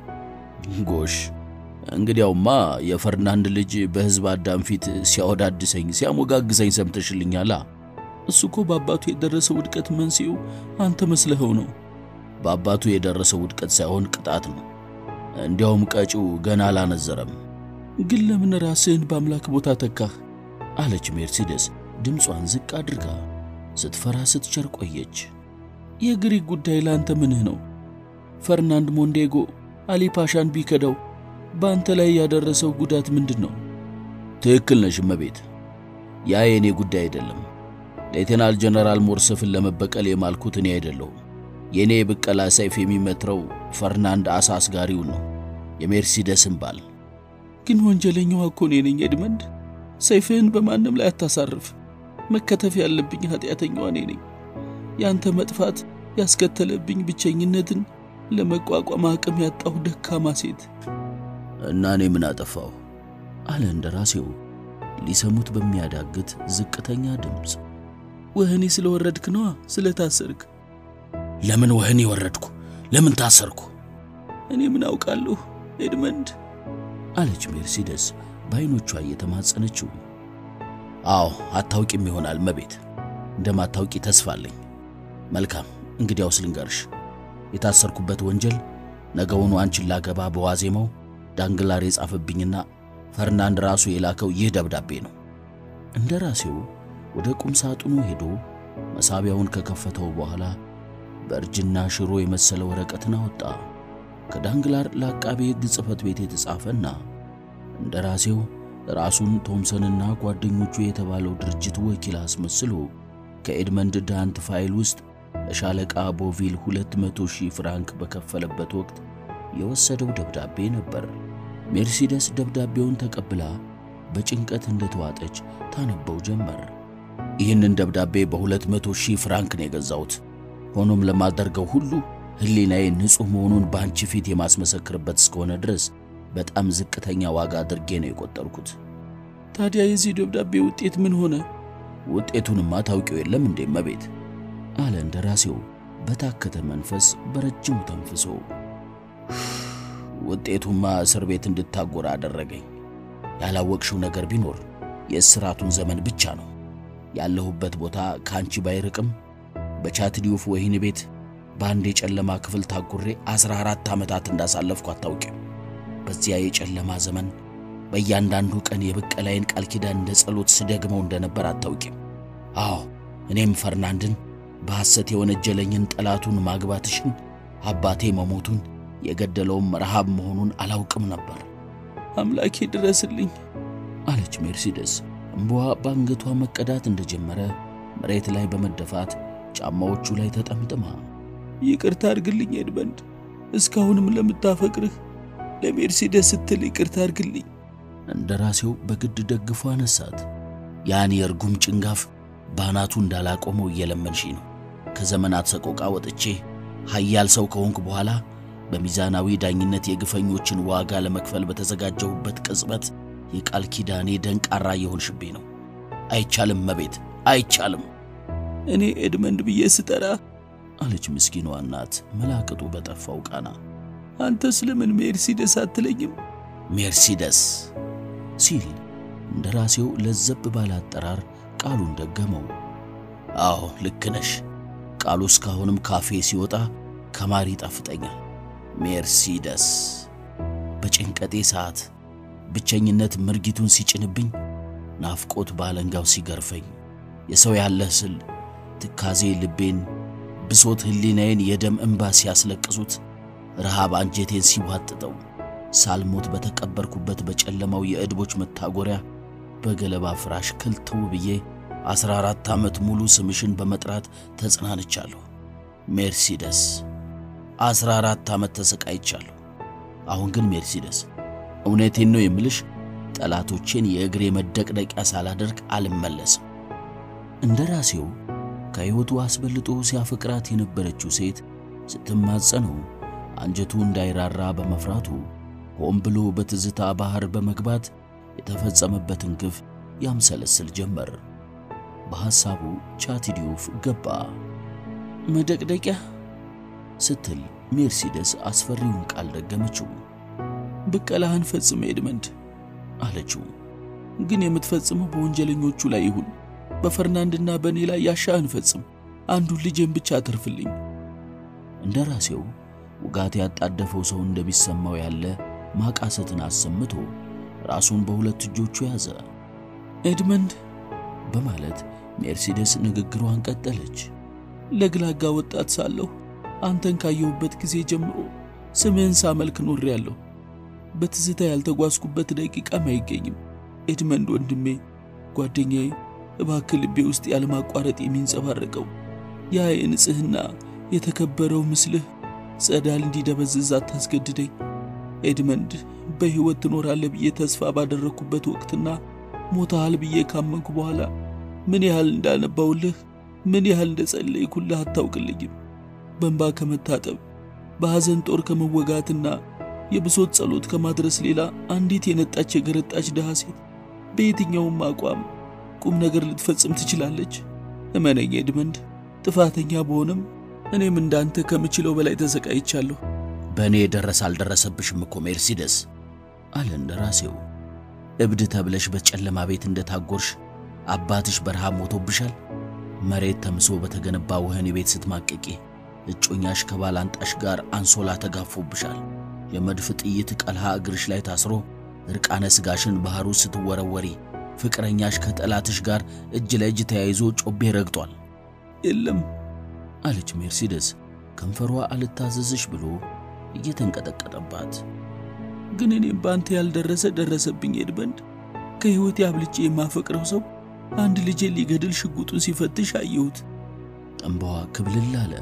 ጎሽ እንግዲያውማ የፈርናንድ ልጅ በሕዝብ አዳም ፊት ሲያወዳድሰኝ ሲያሞጋግሰኝ ሰምተሽልኛላ። እሱ እኮ በአባቱ የደረሰው ውድቀት መንስኤው አንተ መስለኸው ነው። በአባቱ የደረሰው ውድቀት ሳይሆን ቅጣት ነው። እንዲያውም ቀጪው ገና አላነዘረም። ግን ለምን ራስህን በአምላክ ቦታ ተካህ? አለች ሜርሲደስ ድምጿን ዝቅ አድርጋ። ስትፈራ ስትቸር ቆየች። የግሪክ ጉዳይ ለአንተ ምንህ ነው? ፈርናንድ ሞንዴጎ አሊ ፓሻን ቢከዳው በአንተ ላይ ያደረሰው ጉዳት ምንድን ነው? ትክክል ነሽ እመቤት። ያ የእኔ ጉዳይ አይደለም። ሌተናል ጀነራል ሞርሰፍን ለመበቀል የማልኩት እኔ አይደለሁም። የእኔ የብቀላ ሰይፍ የሚመትረው ፈርናንድ አሳ አስጋሪውን ነው፣ የሜርሲደስን ባል። ግን ወንጀለኛዋ እኮ እኔ ነኝ ኤድመንድ። ሰይፍህን በማንም ላይ አታሳርፍ። መከተፍ ያለብኝ ኃጢአተኛዋ እኔ ነኝ። ያንተ መጥፋት ያስከተለብኝ ብቸኝነትን ለመቋቋም አቅም ያጣሁ ደካማ ሴት እና እኔ ምን አጠፋሁ? አለ እንደራሴው ሊሰሙት በሚያዳግት ዝቅተኛ ድምፅ። ወህኒ ስለወረድክ ነዋ፣ ስለታሰርክ። ለምን ወህኒ ወረድኩ? ለምን ታሰርኩ? እኔ ምን አውቃለሁ ኤድመንድ አለች ሜርሲደስ በዐይኖቿ እየተማጸነችው። አዎ አታውቂም ይሆናል መቤት፣ እንደማታውቂ ተስፋ አለኝ። መልካም እንግዲያውስ ልንገርሽ፣ የታሰርኩበት ወንጀል ነገውኑ አንቺን ላገባ በዋዜማው ዳንግላር የጻፈብኝና ፈርናንድ ራሱ የላከው ይህ ደብዳቤ ነው። እንደራሴው ወደ ቁም ሳጥኑ ሄዶ መሳቢያውን ከከፈተው በኋላ በእርጅና ሽሮ የመሰለ ወረቀትን አወጣ። ከዳንግላር ለአቃቤ ሕግ ጽሕፈት ቤት የተጻፈና እንደራሴው ራሱን ቶምሰንና ጓደኞቹ የተባለው ድርጅት ወኪል አስመስሎ ከኤድመንድ ዳንት ፋይል ውስጥ ለሻለቃ ቦቪል ሁለት መቶ ሺህ ፍራንክ በከፈለበት ወቅት የወሰደው ደብዳቤ ነበር። ሜርሲደስ ደብዳቤውን ተቀብላ በጭንቀት እንደተዋጠች ታነበው ጀመር። ይህንን ደብዳቤ በሁለት መቶ ሺህ ፍራንክ ነው የገዛሁት። ሆኖም ለማደርገው ሁሉ ሕሊናዬ ንጹሕ መሆኑን በአንቺ ፊት የማስመሰክርበት እስከሆነ ድረስ በጣም ዝቅተኛ ዋጋ አድርጌ ነው የቆጠርኩት። ታዲያ የዚህ ደብዳቤ ውጤት ምን ሆነ? ውጤቱንማ ታውቂው የለም እንዴ መቤት? አለ እንደራሴው በታከተ መንፈስ በረጅሙ ተንፍሶ። ውጤቱማ እስር ቤት እንድታጎራ አደረገኝ። ያላወቅሽው ነገር ቢኖር የእስራቱን ዘመን ብቻ ነው። ያለሁበት ቦታ ከአንቺ ባይርቅም በቻትዲዩፍ ወህኒ ቤት በአንድ የጨለማ ክፍል ታጉሬ ዐሥራ አራት ዓመታት እንዳሳለፍኩ አታውቂም። በዚያ የጨለማ ዘመን በእያንዳንዱ ቀን የብቀላይን ቃል ኪዳን እንደ ጸሎት ስደግመው እንደነበር አታውቂም። አዎ እኔም ፈርናንድን በሐሰት የወነጀለኝን ጠላቱን ማግባትሽን፣ አባቴ መሞቱን፣ የገደለውም ረሃብ መሆኑን አላውቅም ነበር። አምላኬ ድረስልኝ አለች ሜርሲደስ እምባዋ በአንገቷ መቀዳት እንደጀመረ መሬት ላይ በመደፋት ጫማዎቹ ላይ ተጠምጥማ ይቅርታ አድርግልኝ ኤድመንድ፣ እስካሁንም ለምታፈቅርህ ለሜርሲደስ ስትል ይቅርታ አድርግልኝ። እንደራሴው በግድ ደግፎ አነሳት። ያን የእርጉም ጭንጋፍ ባናቱ እንዳላቆመው እየለመንሽ ነው። ከዘመናት ሰቆቃ ወጥቼ ኃያል ሰው ከሆንኩ በኋላ በሚዛናዊ ዳኝነት የግፈኞችን ዋጋ ለመክፈል በተዘጋጀሁበት ቅጽበት የቃል ኪዳኔ ደንቃራ የሆንሽብኝ ነው። አይቻልም መቤት፣ አይቻልም። እኔ ኤድመንድ ብዬ ስጠራ አለች ምስኪኗ እናት መላቅጡ በጠፋው ቃና። አንተ ስለምን ሜርሲደስ አትለኝም? ሜርሲደስ ሲል እንደራሴው ለዘብ ባለ አጠራር ቃሉን ደገመው። አዎ ልክ ነሽ። ቃሉ እስካሁንም ካፌ ሲወጣ ከማር ይጣፍጠኛል። ሜርሲደስ። በጭንቀቴ ሰዓት ብቸኝነት ምርጊቱን ሲጭንብኝ፣ ናፍቆት ባለንጋው ሲገርፈኝ፣ የሰው ያለህ ስል ትካዜ ልቤን፣ ብሶት ሕሊናዬን የደም እንባ ሲያስለቅሱት፣ ረሃብ አንጀቴን ሲቧጥጠው፣ ሳልሞት በተቀበርኩበት በጨለማው የእድቦች መታጎሪያ በገለባ ፍራሽ ክልትው ብዬ አስራ አራት ዓመት ሙሉ ስምሽን በመጥራት ተጽናንቻለሁ ሜርሲደስ። አስራ አራት ዓመት ተሰቃይቻለሁ። አሁን ግን ሜርሲደስ እውነቴን ነው የምልሽ፣ ጠላቶቼን የእግሬ መደቅደቂያ ሳላደርግ አልመለስም። እንደራሴው ከሕይወቱ አስበልጦ ሲያፈቅራት የነበረችው ሴት ስትማጸነው አንጀቱ እንዳይራራ በመፍራቱ ሆን ብሎ በትዝታ ባህር በመግባት የተፈጸመበትን ግፍ ያምሰለስል ጀመር። በሐሳቡ ቻትዲዩፍ ገባ። መደቅደቂያ ስትል ሜርሲደስ አስፈሪውን ቃል ደገመችው። ብቀላህን ፈጽመ ኤድመንድ አለችው። ግን የምትፈጽመው በወንጀለኞቹ ላይ ይሁን። በፈርናንድና በእኔ ላይ ያሻህን ፈጽም። አንዱን ልጄን ብቻ አትርፍልኝ። እንደራሴው ውጋት ያጣደፈው ሰው እንደሚሰማው ያለ ማቃሰትን አሰምቶ ራሱን በሁለት እጆቹ ያዘ። ኤድመንድ በማለት ሜርሲደስ ንግግሯን ቀጠለች። ለግላጋ ወጣት ሳለሁ አንተን ካየሁበት ጊዜ ጀምሮ ስምህን ሳመልክ ኖሬያለሁ። በትዝታ ያልተጓዝኩበት ደቂቃም አይገኝም። ኤድመንድ ወንድሜ፣ ጓደኛዬ፣ እባክህ ልቤ ውስጥ ያለማቋረጥ የሚንጸባረቀው ያ የንጽሕና የተከበረው ምስልህ ጸዳል እንዲደበዝዝ አታስገድደኝ። ኤድመንድ በሕይወት ትኖራለህ ብዬ ተስፋ ባደረግኩበት ወቅትና ሞታሃል ብዬ ካመንኩ በኋላ ምን ያህል እንዳነባውልህ ምን ያህል እንደጸለይኩልህ አታውቅልኝም። በእንባ ከመታጠብ በሐዘን ጦር ከመወጋትና የብሶት ጸሎት ከማድረስ ሌላ አንዲት የነጣች የገረጣች ድሃ ሴት በየትኛውም አቋም ቁም ነገር ልትፈጽም ትችላለች። እመነኝ ኤድመንድ፣ ጥፋተኛ በሆንም እኔም እንዳንተ ከምችለው በላይ ተሰቃይቻለሁ። በእኔ የደረሰ አልደረሰብሽም እኮ ሜርሲደስ አለ እንደራሴው። እብድ ተብለሽ በጨለማ ቤት እንደታጎርሽ አባትሽ በረሃብ ሞቶብሻል። መሬት ተምሶ በተገነባ ወህኒ ቤት ስትማቀቂ እጮኛሽ ከባላንጣሽ ጋር አንሶላ ተጋፎብሻል። የመድፍ ጥይት ቀልሃ እግርሽ ላይ ታስሮ እርቃነ ሥጋሽን ባህሩ ስትወረወሪ ፍቅረኛሽ ከጠላትሽ ጋር እጅ ለእጅ ተያይዞ ጮቤ ረግጧል። የለም አለች ሜርሲደስ ከንፈሯ አልታዘዝሽ ብሎ እየተንቀጠቀጠባት። ግን እኔም በአንተ ያልደረሰ ደረሰብኝ ኤድመንድ። ከሕይወቴ አብልጬ የማፈቅረው ሰው አንድ ልጄን ሊገድል ሽጉጡን ሲፈትሽ አየሁት። እንባዋ ክብልል አለ።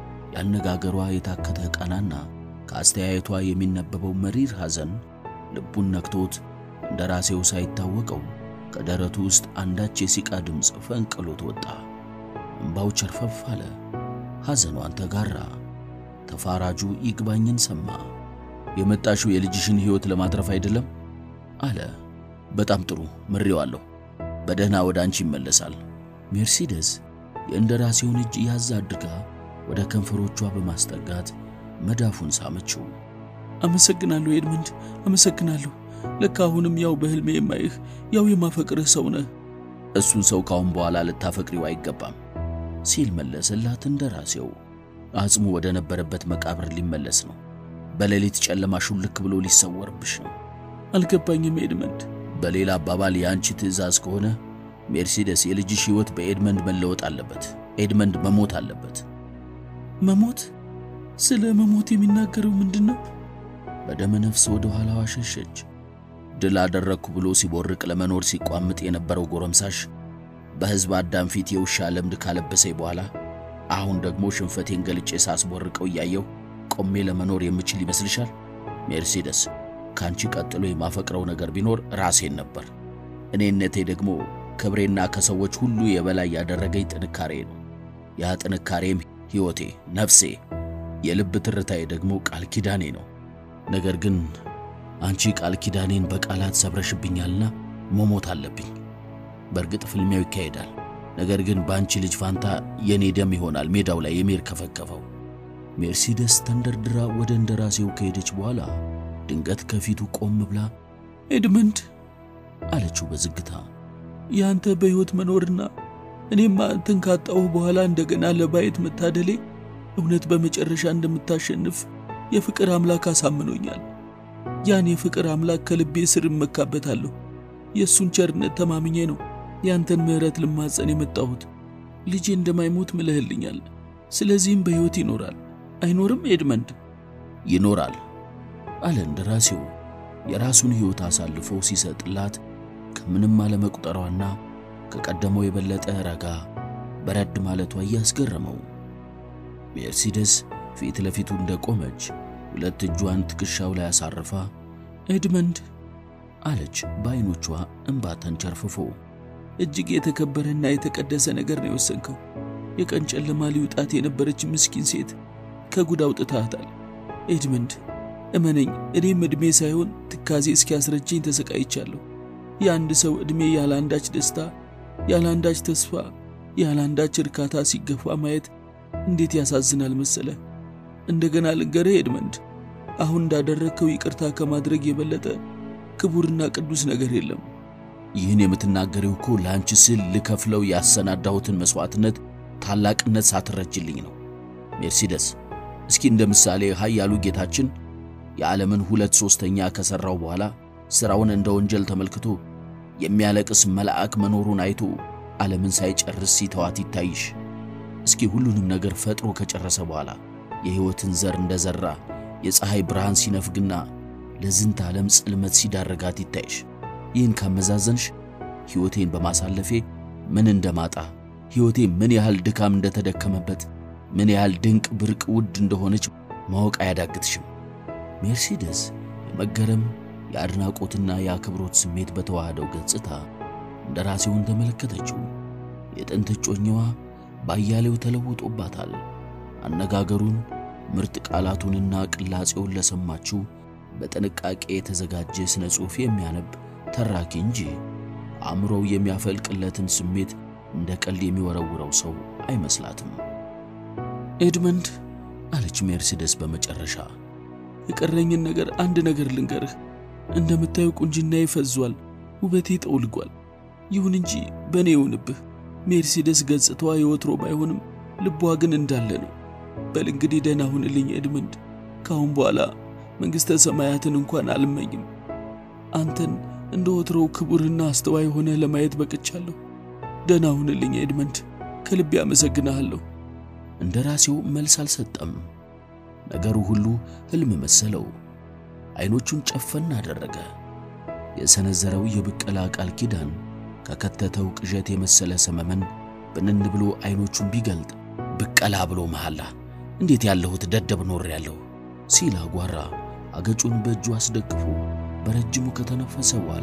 ያነጋገሯ የታከተ ቃናና ከአስተያየቷ የሚነበበው መሪር ሐዘን ልቡን ነክቶት እንደ ራሴው ሳይታወቀው ከደረቱ ውስጥ አንዳች የሲቃ ድምፅ ፈንቅሎት ወጣ። እምባው ቸርፈፍ አለ። ሐዘኗን ተጋራ። ተፋራጁ ይግባኝን ሰማ። የመጣሽው የልጅሽን ሕይወት ለማትረፍ አይደለም አለ። በጣም ጥሩ ምሬዋለሁ። በደህና ወደ አንቺ ይመለሳል። ሜርሲደስ የእንደራሴውን እጅ ያዝ አድርጋ ወደ ከንፈሮቿ በማስጠጋት መዳፉን ሳመችው። አመሰግናለሁ ኤድመንድ፣ አመሰግናለሁ። ለካ አሁንም ያው በሕልሜ የማይህ ያው የማፈቅርህ ሰው ነህ። እሱን ሰው ካሁን በኋላ ልታፈቅሪው አይገባም ሲል መለሰላት እንደራሴው። አጽሙ ወደ ነበረበት መቃብር ሊመለስ ነው። በሌሊት ጨለማ ሹልክ ብሎ ሊሰወርብሽ ነው። አልገባኝም ኤድመንድ። በሌላ አባባል የአንቺ ትዕዛዝ ከሆነ ሜርሲደስ፣ የልጅሽ ሕይወት በኤድመንድ መለወጥ አለበት። ኤድመንድ መሞት አለበት። መሞት? ስለ መሞት የሚናገረው ምንድን ነው? በደመ ነፍስ ወደ ኋላዋ ሸሸች። ድል አደረግኩ ብሎ ሲቦርቅ ለመኖር ሲቋምጥ የነበረው ጎረምሳሽ በሕዝብ አዳም ፊት የውሻ ለምድ ካለበሰኝ በኋላ አሁን ደግሞ ሽንፈቴን ገልጬ ሳስቦርቀው እያየው ቆሜ ለመኖር የምችል ይመስልሻል? ሜርሲደስ፣ ከአንቺ ቀጥሎ የማፈቅረው ነገር ቢኖር ራሴን ነበር። እኔነቴ ደግሞ ክብሬና ከሰዎች ሁሉ የበላይ ያደረገኝ ጥንካሬ ነው። ያ ጥንካሬም ሕይወቴ፣ ነፍሴ፣ የልብ ትርታዬ ደግሞ ቃል ኪዳኔ ነው። ነገር ግን አንቺ ቃል ኪዳኔን በቃላት ሰብረሽብኛልና መሞት አለብኝ። በእርግጥ ፍልሚያው ይካሄዳል። ነገር ግን በአንቺ ልጅ ፋንታ የኔ ደም ይሆናል ሜዳው ላይ የሚርከፈከፈው። ሜርሲደስ ተንደርድራ ወደ እንደራሴው ከሄደች በኋላ ድንገት ከፊቱ ቆም ብላ ኤድመንድ አለችው በዝግታ። የአንተ በሕይወት መኖርና እኔም አንተን ካጣሁ በኋላ እንደገና ለማየት መታደሌ እውነት በመጨረሻ እንደምታሸንፍ የፍቅር አምላክ አሳምኖኛል። ያን የፍቅር አምላክ ከልቤ ስር እመካበታለሁ። የእሱን ቸርነት ተማምኜ ነው ያንተን ምሕረት ልማጸን የመጣሁት። ልጄ እንደማይሞት ምለህልኛል። ስለዚህም በሕይወት ይኖራል። አይኖርም ኤድመንድ? ይኖራል አለ እንደራሴው የራሱን ሕይወት አሳልፎ ሲሰጥላት ከምንም አለመቁጠሯና ከቀደመው የበለጠ ረጋ በረድ ማለቷ እያስገረመው። ሜርሲደስ ፊት ለፊቱ እንደቆመች ሁለት እጇን ትከሻው ላይ አሳርፋ ኤድመንድ አለች በዐይኖቿ እንባ ተንቸርፍፎ። እጅግ የተከበረና የተቀደሰ ነገር ነው የወሰንከው። የቀን ጨለማ ሊውጣት የነበረች ምስኪን ሴት ከጉድ አውጥታታል። ኤድመንድ እመነኝ፣ እኔም ዕድሜ ሳይሆን ትካዜ እስኪያስረጀኝ ተሰቃይቻለሁ። የአንድ ሰው ዕድሜ ያለ አንዳች ደስታ፣ ያለ አንዳች ተስፋ፣ ያለ አንዳች እርካታ ሲገፋ ማየት እንዴት ያሳዝናል መሰለ። እንደገና ልንገርህ ኤድመንድ፣ አሁን እንዳደረግከው ይቅርታ ከማድረግ የበለጠ ክቡርና ቅዱስ ነገር የለም። ይህን የምትናገሪው እኮ ለአንቺ ስል ልከፍለው ያሰናዳሁትን መሥዋዕትነት ታላቅነት ሳትረጅልኝ ነው። ሜርሲደስ፣ እስኪ እንደ ምሳሌ ኃያሉ ጌታችን የዓለምን ሁለት ሦስተኛ ከሠራው በኋላ ሥራውን እንደ ወንጀል ተመልክቶ የሚያለቅስ መልአክ መኖሩን አይቶ ዓለምን ሳይጨርስ ሲተዋት ይታይሽ። እስኪ ሁሉንም ነገር ፈጥሮ ከጨረሰ በኋላ የሕይወትን ዘር እንደዘራ የፀሐይ ብርሃን ሲነፍግና ለዝንተ ዓለም ጽልመት ሲዳረጋት ይታይሽ። ይህን ካመዛዘንሽ ሕይወቴን በማሳለፌ ምን እንደማጣ፣ ሕይወቴ ምን ያህል ድካም እንደተደከመበት፣ ምን ያህል ድንቅ ብርቅ ውድ እንደሆነች ማወቅ አያዳግትሽም። ሜርሴደስ የመገረም የአድናቆትና የአክብሮት ስሜት በተዋህደው ገጽታ እንደራሴውን ተመለከተችው። የጥንት እጮኛዋ ባያሌው ተለውጦባታል። አነጋገሩን፣ ምርጥ ቃላቱንና ቅላጼውን ለሰማችው በጥንቃቄ የተዘጋጀ ስነ ጽሑፍ የሚያነብ ተራኪ እንጂ አእምሮው የሚያፈልቅለትን ስሜት እንደ ቀልድ የሚወረውረው ሰው አይመስላትም። ኤድመንድ አለች ሜርሴደስ በመጨረሻ የቀረኝን ነገር አንድ ነገር ልንገርህ። እንደምታየው ቁንጅና ይፈዟል፣ ውበቴ ጠውልጓል። ይሁን እንጂ በእኔ ይሁንብህ። ሜርሴደስ ገጽታዋ የወትሮ ባይሆንም ልቧ ግን እንዳለ ነው። በል እንግዲህ ደህና ሁንልኝ ኤድመንድ። ከአሁን በኋላ መንግሥተ ሰማያትን እንኳን አልመኝም። አንተን እንደ ወትሮው ክቡርና አስተዋይ ሆነ ለማየት በቅቻለሁ። ደህና ሁንልኝ ኤድመንድ፣ ከልቤ አመሰግንሃለሁ። እንደ ራሴው መልስ አልሰጠም። ነገሩ ሁሉ ሕልም መሰለው። ዐይኖቹን ጨፈን አደረገ። የሰነዘረው የብቀላ ቃል ኪዳን ከከተተው ቅዠት የመሰለ ሰመመን ብንን ብሎ ዐይኖቹን ቢገልጥ ብቀላ ብሎ መሐላ እንዴት ያለሁት ደደብ ኖር ያለሁ ሲል አጓራ። አገጩን በእጁ አስደግፎ በረጅሙ ከተነፈሰ በኋላ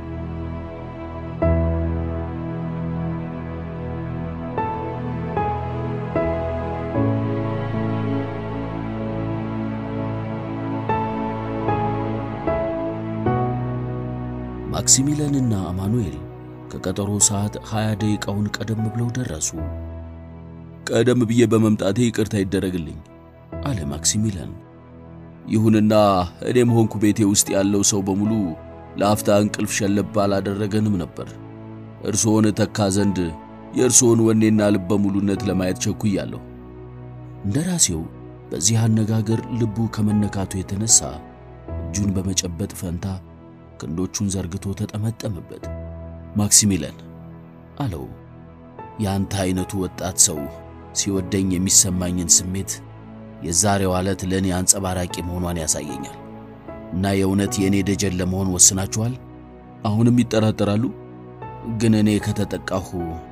ማክሲሚለንና አማኑኤል ከቀጠሮ ሰዓት 20 ደቂቃውን ቀደም ብለው ደረሱ። ቀደም ብዬ በመምጣቴ ይቅርታ ይደረግልኝ አለ ማክሲሚለን። ይሁንና እኔም ሆንኩ ቤቴ ውስጥ ያለው ሰው በሙሉ ለአፍታ እንቅልፍ ሸለብ አላደረገንም ነበር። እርስዎን ተካ ዘንድ የእርስዎን ወኔና ልበ ሙሉነት ለማየት ቸኩያለሁ። እንደራሴው በዚህ አነጋገር ልቡ ከመነካቱ የተነሳ እጁን በመጨበጥ ፈንታ ክንዶቹን ዘርግቶ ተጠመጠመበት። ማክሲሚለን አለው፣ የአንተ አይነቱ ወጣት ሰው ሲወደኝ የሚሰማኝን ስሜት የዛሬው ዕለት ለእኔ አንጸባራቂ መሆኗን ያሳየኛል። እና የእውነት የእኔ ደጀን ለመሆን ወስናችኋል? አሁንም ይጠራጠራሉ? ግን እኔ ከተጠቃሁ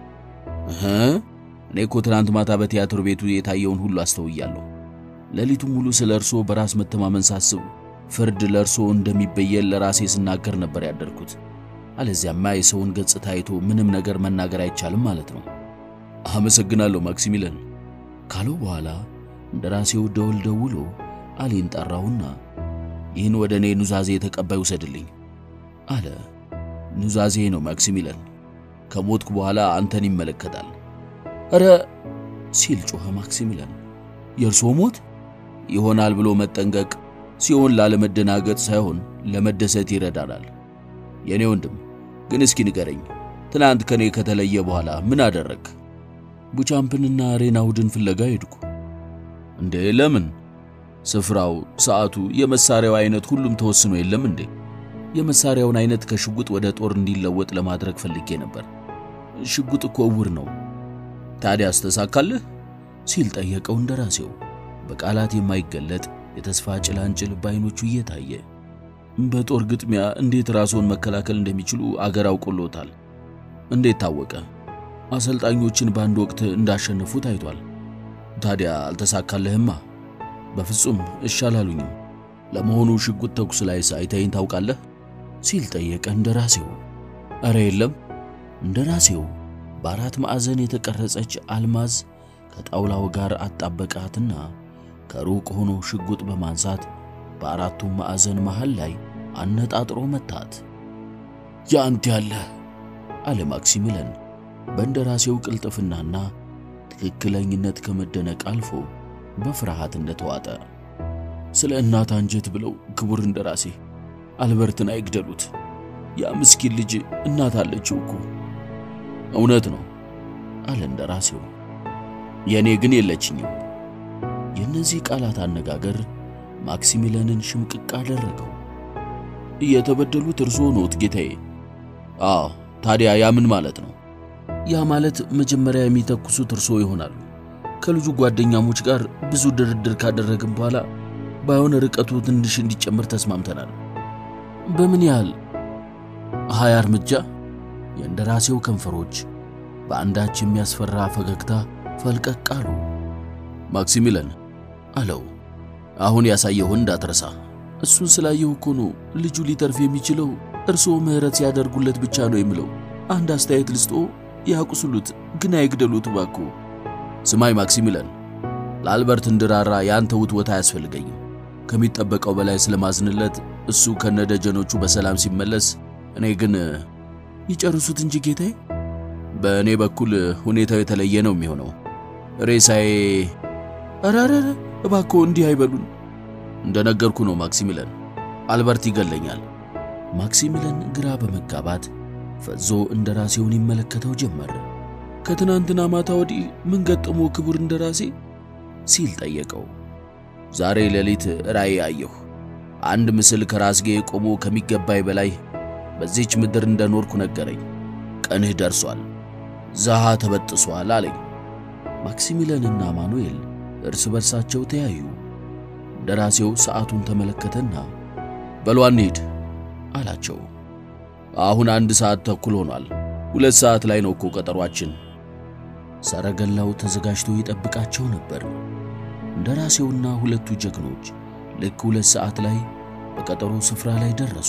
እህ እኔ እኮ ትናንት ማታ በቲያትር ቤቱ የታየውን ሁሉ አስተውያለሁ። ሌሊቱን ሙሉ ስለ እርስዎ በራስ መተማመን ሳስብ ፍርድ ለእርስዎ እንደሚበየን ለራሴ ስናገር ነበር ያደርኩት። አለዚያማ የሰውን ገጽታ አይቶ ምንም ነገር መናገር አይቻልም ማለት ነው። አመሰግናለሁ ማክሲሚለን ካለው በኋላ እንደራሴው ደውል ደውሎ አሊን ጠራውና ይህን ወደ እኔ ኑዛዜ ተቀባይ ውሰድልኝ አለ። ኑዛዜ ነው ማክሲሚለን፣ ከሞትኩ በኋላ አንተን ይመለከታል። ኧረ ሲል ጮኸ ማክሲሚለን። የእርስዎ ሞት ይሆናል ብሎ መጠንቀቅ ሲሆን ላለመደናገጥ ሳይሆን ለመደሰት ይረዳናል። የእኔ ወንድም ግን እስኪ ንገረኝ፣ ትናንት ከኔ ከተለየ በኋላ ምን አደረግ? ቡቻምፕንና ሬናውድን ፍለጋ ሄድኩ። እንዴ ለምን? ስፍራው፣ ሰዓቱ፣ የመሳሪያው አይነት ሁሉም ተወስኖ የለም እንዴ? የመሳሪያውን አይነት ከሽጉጥ ወደ ጦር እንዲለወጥ ለማድረግ ፈልጌ ነበር። ሽጉጥ እኮ እውር ነው። ታዲያ አስተሳካልህ? ሲል ጠየቀው እንደራሴው በቃላት የማይገለጥ የተስፋ ጭላንጭል በዓይኖቹ እየታየ በጦር ግጥሚያ እንዴት ራስዎን መከላከል እንደሚችሉ አገር አውቆሎታል። እንዴት ታወቀ? አሰልጣኞችን በአንድ ወቅት እንዳሸነፉ ታይቷል። ታዲያ አልተሳካልህማ? በፍጹም እሺ አላሉኝም። ለመሆኑ ሽጉጥ ተኩስ ላይ አይተኸኝ ታውቃለህ? ሲል ጠየቀ እንደራሴው። ኧረ የለም። እንደራሴው በአራት ማዕዘን የተቀረጸች አልማዝ ከጣውላው ጋር አጣበቃትና ከሩቅ ሆኖ ሽጉጥ በማንሳት በአራቱም ማዕዘን መሃል ላይ አነጣጥሮ መታት። ያንተ ያለ አለ ማክሲሚለን በእንደራሴው ቅልጥፍናና ትክክለኝነት ከመደነቅ አልፎ በፍርሃት እንደተዋጠ። ስለ እናት አንጀት ብለው ክቡር እንደራሴ አልበርትን አይግደሉት። ያ ምስኪን ልጅ እናት አለችው እኮ። እውነት ነው አለ እንደራሴው። የእኔ ግን የለችኝም። የእነዚህ ቃላት አነጋገር ማክሲሚለንን ሽምቅቅ አደረገው። እየተበደሉት እርስዎ ኖት ጌታዬ። አዎ፣ ታዲያ ያ ምን ማለት ነው? ያ ማለት መጀመሪያ የሚተኩሱት እርስዎ ይሆናሉ። ከልጁ ጓደኛሞች ጋር ብዙ ድርድር ካደረግን በኋላ ባይሆን ርቀቱ ትንሽ እንዲጨምር ተስማምተናል። በምን ያህል? ሀያ እርምጃ። የእንደራሴው ከንፈሮች በአንዳች የሚያስፈራ ፈገግታ ፈልቀቅ አሉ። ማክሲሚለን አለው፣ አሁን ያሳየውን እንዳትረሳ። እሱን ስላየሁ እኮ ነው ልጁ ሊተርፍ የሚችለው እርስዎ ምሕረት ሲያደርጉለት ብቻ ነው የምለው። አንድ አስተያየት ልስጦ፣ ያቁስሉት ግን አይግደሉት እባክዎ። ስማይ ማክሲሚለን፣ ለአልበርት እንድራራ የአንተ ውትወታ አያስፈልገኝም። ከሚጠበቀው በላይ ስለማዝንለት እሱ ከነደጀኖቹ በሰላም ሲመለስ፣ እኔ ግን ይጨርሱት እንጂ ጌታዬ። በእኔ በኩል ሁኔታው የተለየ ነው የሚሆነው። ሬሳዬ አራረረ እባክዎ እንዲህ አይበሉን። እንደነገርኩ ነው ማክሲሚለን፣ አልበርት ይገለኛል። ማክሲሚለን ግራ በመጋባት ፈዞ እንደራሴውን ይመለከተው ጀመረ። ከትናንትና ማታ ወዲህ ምን ገጥሞ ክቡር እንደራሴ ሲል ጠየቀው። ዛሬ ሌሊት ራእይ አየሁ። አንድ ምስል ከራስጌ ቆሞ ከሚገባይ በላይ በዚች ምድር እንደኖርኩ ነገረኝ። ቀንህ ደርሷል፣ ዛሃ ተበጥሷል አለኝ። ማክሲሚለንና ማኑኤል እርስ በርሳቸው ተያዩ። ደራሲው ሰዓቱን ተመለከተና በሏ እንሂድ አላቸው። አሁን አንድ ሰዓት ተኩል ሆኗል። ሁለት ሰዓት ላይ ነው እኮ ቀጠሯችን። ሰረገላው ተዘጋጅቶ ይጠብቃቸው ነበር። ደራሲውና ሁለቱ ጀግኖች ልክ ሁለት ሰዓት ላይ በቀጠሮ ስፍራ ላይ ደረሱ።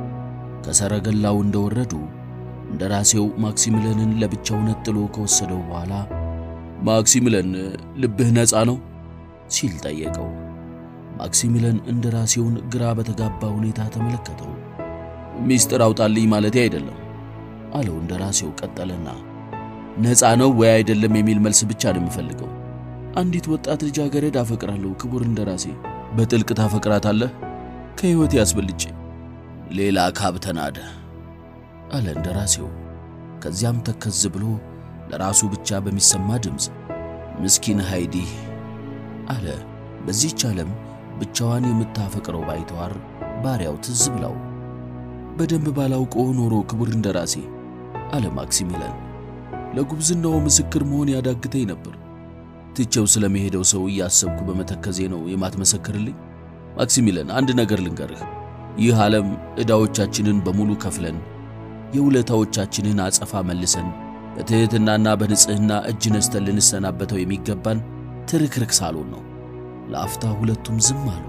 ከሰረገላው እንደወረዱ እንደራሴው ማክሲሚለንን ለብቻው ነጥሎ ከወሰደው በኋላ ማክሲሚለን ልብህ ነፃ ነው ሲል ጠየቀው። ማክሲሚለን እንደራሴውን ግራ በተጋባ ሁኔታ ተመለከተው። ሚስጥር አውጣልኝ ማለቴ አይደለም አለው። እንደራሴው ቀጠለና ነፃ ነው ወይ አይደለም የሚል መልስ ብቻ ነው የምፈልገው። አንዲት ወጣት ልጃገረድ አፈቅራለሁ ክቡር እንደራሴ። በጥልቅ ታፈቅራታለህ? ከሕይወት ያስበልጭ ሌላ ካብተናደ አለ እንደራሴው። ከዚያም ተከዝ ብሎ ለራሱ ብቻ በሚሰማ ድምፅ ምስኪን ሃይዲ አለ። በዚህች ዓለም ብቻዋን የምታፈቅረው ባይተዋር ባሪያው ትዝ ብላው በደንብ ባላውቀው ኖሮ ክቡር እንደራሴ አለ ማክሲሚለን። ለጉብዝናው ምስክር መሆን ያዳግተኝ ነበር። ትቼው ስለመሄደው ሰው እያሰብኩ በመተከዜ ነው የማትመሰክርልኝ? ማክሲሚለን አንድ ነገር ልንገርህ። ይህ ዓለም ዕዳዎቻችንን በሙሉ ከፍለን የውለታዎቻችንን አጸፋ መልሰን በትሕትናና በንጽሕና እጅ ነስተን ልንሰናበተው የሚገባን ትርክርክ ሳሎን ነው። ለአፍታ ሁለቱም ዝም አሉ።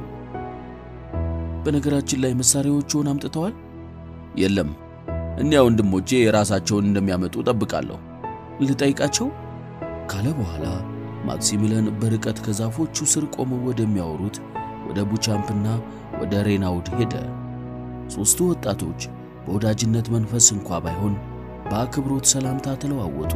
በነገራችን ላይ መሳሪያዎቹን አምጥተዋል? የለም፣ እኒያ ወንድሞቼ የራሳቸውን እንደሚያመጡ ጠብቃለሁ። ልጠይቃቸው ካለ በኋላ ማክሲሚለን በርቀት ከዛፎቹ ስር ቆመው ወደሚያወሩት ወደ ቡቻምፕና ወደ ሬናውድ ሄደ። ሦስቱ ወጣቶች በወዳጅነት መንፈስ እንኳ ባይሆን በአክብሮት ሰላምታ ተለዋወጡ።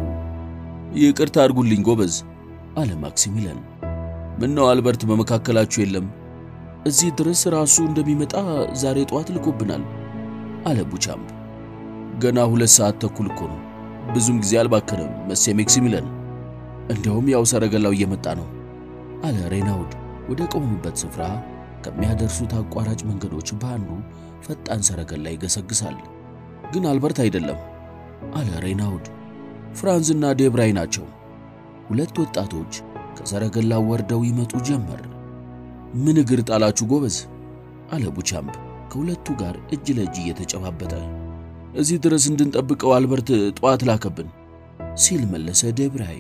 ይቅርታ አድርጉልኝ ጎበዝ አለ ማክሲሚለን። ምነው አልበርት በመካከላችሁ የለም? እዚህ ድረስ ራሱ እንደሚመጣ ዛሬ ጠዋት ልኮብናል አለ ቡቻምፕ። ገና ሁለት ሰዓት ተኩል እኮ ነው። ብዙም ጊዜ አልባከነም መሴ ማክሲሚለን። እንዲያውም ያው ሰረገላው እየመጣ ነው አለ ሬናውድ ወደ ቆሙበት ስፍራ ከሚያደርሱት አቋራጭ መንገዶች በአንዱ ፈጣን ሰረገላ ይገሰግሳል። ግን አልበርት አይደለም አለ ሬናውድ። ፍራንዝና ዴብራይ ናቸው። ሁለት ወጣቶች ከሰረገላው ወርደው ይመጡ ጀመር። ምን እግር ጣላችሁ ጎበዝ አለ ቡቻምፕ ከሁለቱ ጋር እጅ ለእጅ እየተጨባበጠ። እዚህ ድረስ እንድንጠብቀው አልበርት ጠዋት ላከብን ሲል መለሰ ዴብራይ።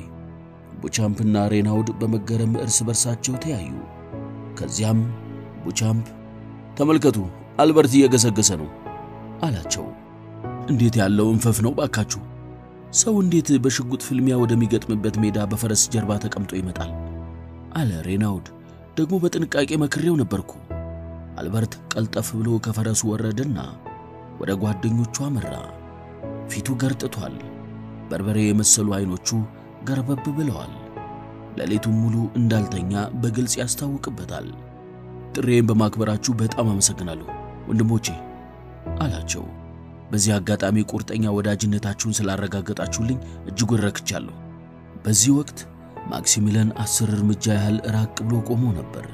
ቡቻምፕና ሬናውድ በመገረም እርስ በርሳቸው ተያዩ። ከዚያም ቡቻምፕ ተመልከቱ፣ አልበርት እየገሰገሰ ነው አላቸው። እንዴት ያለው እንፈፍ ነው ባካችሁ! ሰው እንዴት በሽጉጥ ፍልሚያ ወደሚገጥምበት ሜዳ በፈረስ ጀርባ ተቀምጦ ይመጣል? አለ ሬናውድ። ደግሞ በጥንቃቄ መክሬው ነበርኩ። አልበርት ቀልጠፍ ብሎ ከፈረሱ ወረደና ወደ ጓደኞቹ አመራ። ፊቱ ገርጥቷል። በርበሬ የመሰሉ አይኖቹ ገርበብ ብለዋል። ሌሊቱን ሙሉ እንዳልተኛ በግልጽ ያስታውቅበታል። ጥሬን በማክበራችሁ በጣም አመሰግናለሁ ወንድሞቼ አላቸው። በዚህ አጋጣሚ ቁርጠኛ ወዳጅነታችሁን ስላረጋገጣችሁልኝ እጅጉን ረክቻለሁ። በዚህ ወቅት ማክሲሚለን አስር እርምጃ ያህል ራቅ ብሎ ቆሞ ነበር።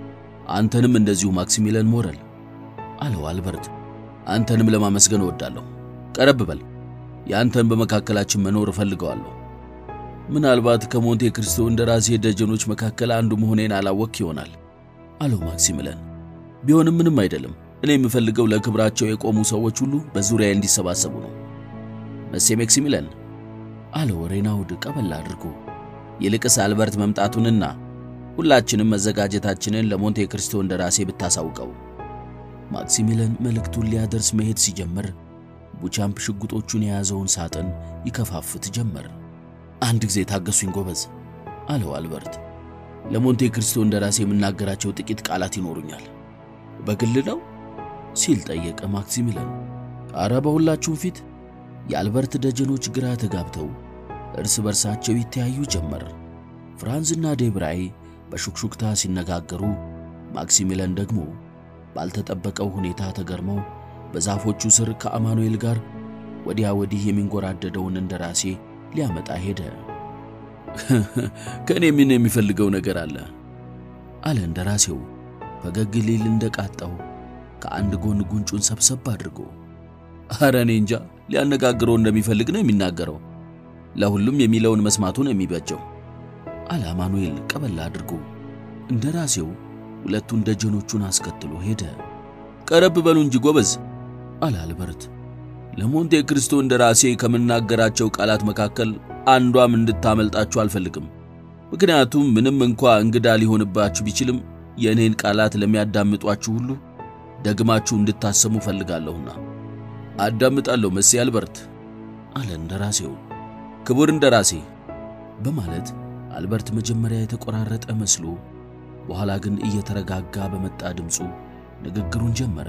አንተንም እንደዚሁ ማክሲሚለን ሞረል አለው አልበርት። አንተንም ለማመስገን እወዳለሁ። ቀረብ በል ያንተን በመካከላችን መኖር እፈልገዋለሁ። ምናልባት ከሞንቴ ክሪስቶ እንደራሴ ደጀኖች መካከል አንዱ መሆኔን አላወቅ ይሆናል አለው ማክሲሚለን። ቢሆንም ምንም አይደለም። እኔ የምፈልገው ለክብራቸው የቆሙ ሰዎች ሁሉ በዙሪያ እንዲሰባሰቡ ነው። መሴ ማክሲሚለን አለው ሬናውድ ቀበል አድርጎ። ይልቅስ አልበርት መምጣቱንና ሁላችንም መዘጋጀታችንን ለሞንቴ ክሪስቶ እንደራሴ ብታሳውቀው። ማክሲሚለን መልእክቱን ሊያደርስ መሄድ ሲጀምር ቡቻምፕ ሽጉጦቹን የያዘውን ሳጥን ይከፋፍት ጀመር። አንድ ጊዜ ታገሱኝ ጎበዝ አለው አልበርት። ለሞንቴ ክሪስቶ እንደራሴ የምናገራቸው ጥቂት ቃላት ይኖሩኛል። በግል ነው ሲል ጠየቀ ማክሲሚለን። አረ በሁላችሁም ፊት። የአልበርት ደጀኖች ግራ ተጋብተው እርስ በርሳቸው ይተያዩ ጀመር። ፍራንዝና ዴብራይ በሹክሹክታ ሲነጋገሩ፣ ማክሲሚለን ደግሞ ባልተጠበቀው ሁኔታ ተገርመው በዛፎቹ ስር ከአማኑኤል ጋር ወዲያ ወዲህ የሚንጎራደደውን እንደራሴ ሊያመጣ ሄደ። ከእኔ ምን የሚፈልገው ነገር አለ? አለ እንደራሴው ፈገግ ሊል እንደቃጣው ከአንድ ጎን ጉንጩን ሰብሰብ አድርጎ። ኧረ እኔ እንጃ ሊያነጋግረው እንደሚፈልግ ነው የሚናገረው። ለሁሉም የሚለውን መስማቱ ነው የሚበጀው አለ አማኑኤል ቀበል አድርጎ። እንደራሴው ሁለቱን ደጀኖቹን አስከትሎ ሄደ። ቀረብ በሉ እንጂ ጎበዝ አለ አልበርት። ለሞንቴ ክሪስቶ እንደራሴ ከምናገራቸው ቃላት መካከል አንዷም እንድታመልጣችሁ አልፈልግም። ምክንያቱም ምንም እንኳ እንግዳ ሊሆንባችሁ ቢችልም የእኔን ቃላት ለሚያዳምጧችሁ ሁሉ ደግማችሁ እንድታሰሙ ፈልጋለሁና። አዳምጣለሁ መሴ አልበርት አለ እንደራሴው። ክቡር እንደራሴ በማለት አልበርት መጀመሪያ የተቆራረጠ መስሎ በኋላ ግን እየተረጋጋ በመጣ ድምፁ ንግግሩን ጀመረ።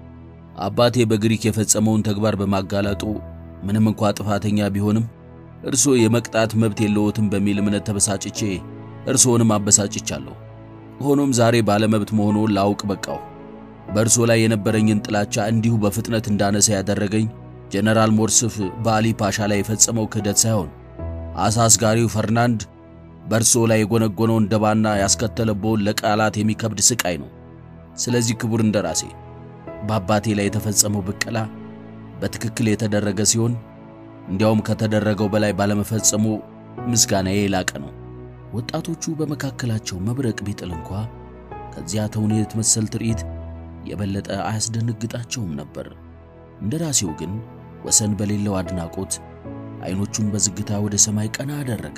አባቴ በግሪክ የፈጸመውን ተግባር በማጋለጡ ምንም እንኳ ጥፋተኛ ቢሆንም እርስዎ የመቅጣት መብት የለዎትም በሚል እምነት ተበሳጭቼ እርስዎንም አበሳጭቻለሁ። ሆኖም ዛሬ ባለመብት መሆኑን ላውቅ በቃው። በእርስዎ ላይ የነበረኝን ጥላቻ እንዲሁ በፍጥነት እንዳነሳ ያደረገኝ ጀነራል ሞርስፍ በአሊ ፓሻ ላይ የፈጸመው ክህደት ሳይሆን አሳስጋሪው ፈርናንድ በእርስዎ ላይ የጎነጎነውን ደባና ያስከተለብዎን ለቃላት የሚከብድ ስቃይ ነው። ስለዚህ ክቡር እንደራሴ በአባቴ ላይ የተፈጸመው ብቀላ በትክክል የተደረገ ሲሆን እንዲያውም ከተደረገው በላይ ባለመፈጸሙ ምስጋናዬ የላቀ ነው። ወጣቶቹ በመካከላቸው መብረቅ ቢጥል እንኳ ከዚያ ተውኔት መሰል ትርኢት የበለጠ አያስደነግጣቸውም ነበር። እንደራሴው ግን ወሰን በሌለው አድናቆት አይኖቹን በዝግታ ወደ ሰማይ ቀና አደረገ።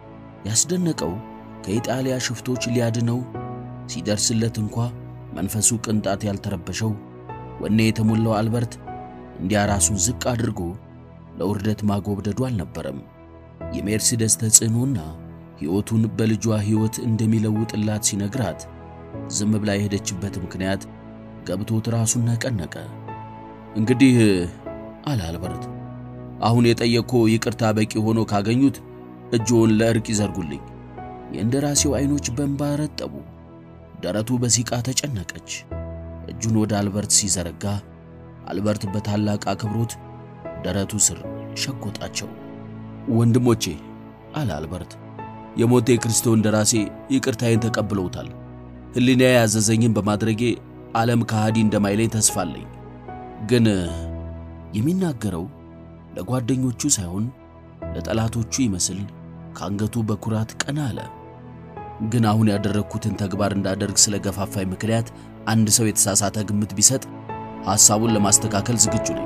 ያስደነቀው ከኢጣሊያ ሽፍቶች ሊያድነው ሲደርስለት እንኳ መንፈሱ ቅንጣት ያልተረበሸው ወኔ የተሞላው አልበርት እንዲያ ራሱን ዝቅ አድርጎ ለውርደት ማጎብደዱ አልነበረም። የሜርሲደስ ተጽዕኖና ሕይወቱን በልጇ ሕይወት እንደሚለውጥላት ሲነግራት ዝም ብላ የሄደችበት ምክንያት ገብቶት ራሱን ነቀነቀ። እንግዲህ አለ አልበርት፣ አሁን የጠየቅኮ ይቅርታ በቂ ሆኖ ካገኙት እጅዎን ለእርቅ ይዘርጉልኝ። የእንደራሴው ዐይኖች በእንባ ረጠቡ። ደረቱ በሲቃ ተጨነቀች። እጁን ወደ አልበርት ሲዘረጋ አልበርት በታላቅ አክብሮት ደረቱ ስር ሸጎጣቸው። ወንድሞቼ አለ አልበርት፣ የሞንቴ ክሪስቶ እንደራሴ ይቅርታዬን ተቀብለውታል። ሕሊናዬ ያዘዘኝን በማድረጌ ዓለም ከሃዲ እንደማይለኝ ተስፋ አለኝ። ግን የሚናገረው ለጓደኞቹ ሳይሆን ለጠላቶቹ ይመስል ከአንገቱ በኩራት ቀና አለ። ግን አሁን ያደረግኩትን ተግባር እንዳደርግ ስለ ገፋፋይ ምክንያት አንድ ሰው የተሳሳተ ግምት ቢሰጥ ሐሳቡን ለማስተካከል ዝግጁ ነኝ።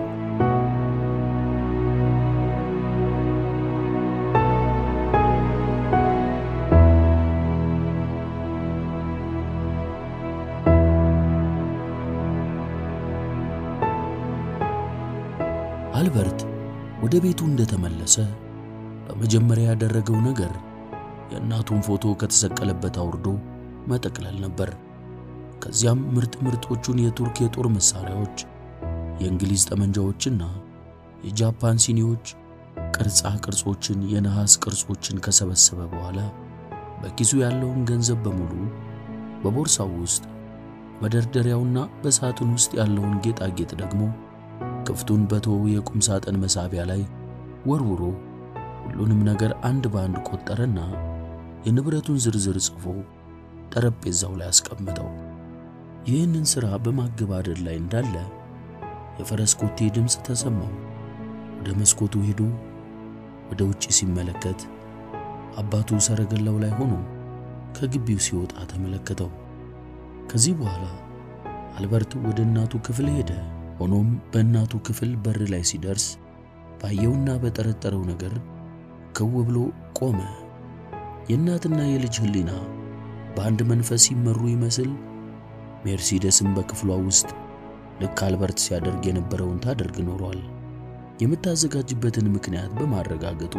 አልበርት ወደ ቤቱ እንደተመለሰ በመጀመሪያ ያደረገው ነገር የእናቱን ፎቶ ከተሰቀለበት አውርዶ መጠቅለል ነበር። ከዚያም ምርጥ ምርጦቹን የቱርክ የጦር መሳሪያዎች፣ የእንግሊዝ ጠመንጃዎችና የጃፓን ሲኒዎች፣ ቅርጻ ቅርጾችን፣ የነሐስ ቅርጾችን ከሰበሰበ በኋላ በኪሱ ያለውን ገንዘብ በሙሉ በቦርሳው ውስጥ መደርደሪያውና በሳጥን ውስጥ ያለውን ጌጣጌጥ ደግሞ ክፍቱን በተወው የቁም ሳጥን መሳቢያ ላይ ወርውሮ ሁሉንም ነገር አንድ በአንድ ቆጠረና የንብረቱን ዝርዝር ጽፎ ጠረጴዛው ላይ አስቀመጠው። ይህንን ሥራ በማገባደድ ላይ እንዳለ የፈረስ ኮቴ ድምፅ ተሰማው። ወደ መስኮቱ ሄዶ ወደ ውጭ ሲመለከት አባቱ ሰረገላው ላይ ሆኖ ከግቢው ሲወጣ ተመለከተው። ከዚህ በኋላ አልበርት ወደ እናቱ ክፍል ሄደ። ሆኖም በእናቱ ክፍል በር ላይ ሲደርስ ባየውና በጠረጠረው ነገር ከው ብሎ ቆመ። የእናትና የልጅ ሕሊና በአንድ መንፈስ ሲመሩ ይመስል ሜርሲደስም በክፍሏ ውስጥ ልክ አልበርት ሲያደርግ የነበረውን ታደርግ ኖሯል። የምታዘጋጅበትን ምክንያት በማረጋገጡ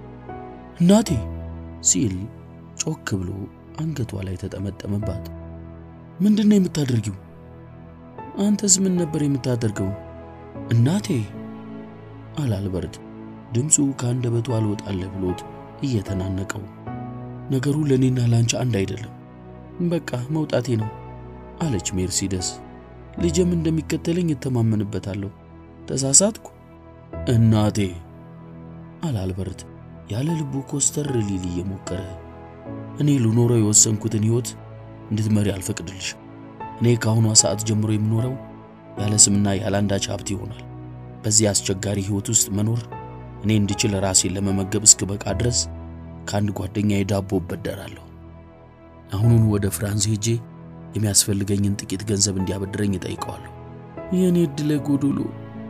እናቴ ሲል ጮክ ብሎ አንገቷ ላይ ተጠመጠመባት። ምንድን ነው የምታደርጊው? አንተስ ምን ነበር የምታደርገው? እናቴ አለ አልበርት ድምፁ ከአንደበቱ አልወጣለ ብሎት እየተናነቀው። ነገሩ ለእኔና ለአንቺ አንድ አይደለም። በቃ መውጣቴ ነው አለች ሜርሲደስ። ልጄም እንደሚከተለኝ እተማመንበታለሁ። ተሳሳትኩ እናቴ አለ አልበርት ያለ ልቡ ኮስተር ሊል እየሞከረ። እኔ ልኖረው የወሰንኩትን ሕይወት እንድትመሪ አልፈቅድልሽም። እኔ ከአሁኗ ሰዓት ጀምሮ የምኖረው ያለ ስምና ያለ አንዳች ሀብት ይሆናል። በዚህ አስቸጋሪ ሕይወት ውስጥ መኖር እኔ እንድችል ራሴን ለመመገብ እስክበቃ ድረስ ከአንድ ጓደኛዬ ዳቦ እበደራለሁ። አሁኑን ወደ ፍራንስ ሄጄ የሚያስፈልገኝን ጥቂት ገንዘብ እንዲያበድረኝ እጠይቀዋለሁ። የእኔ ዕድለ ጎዶሎ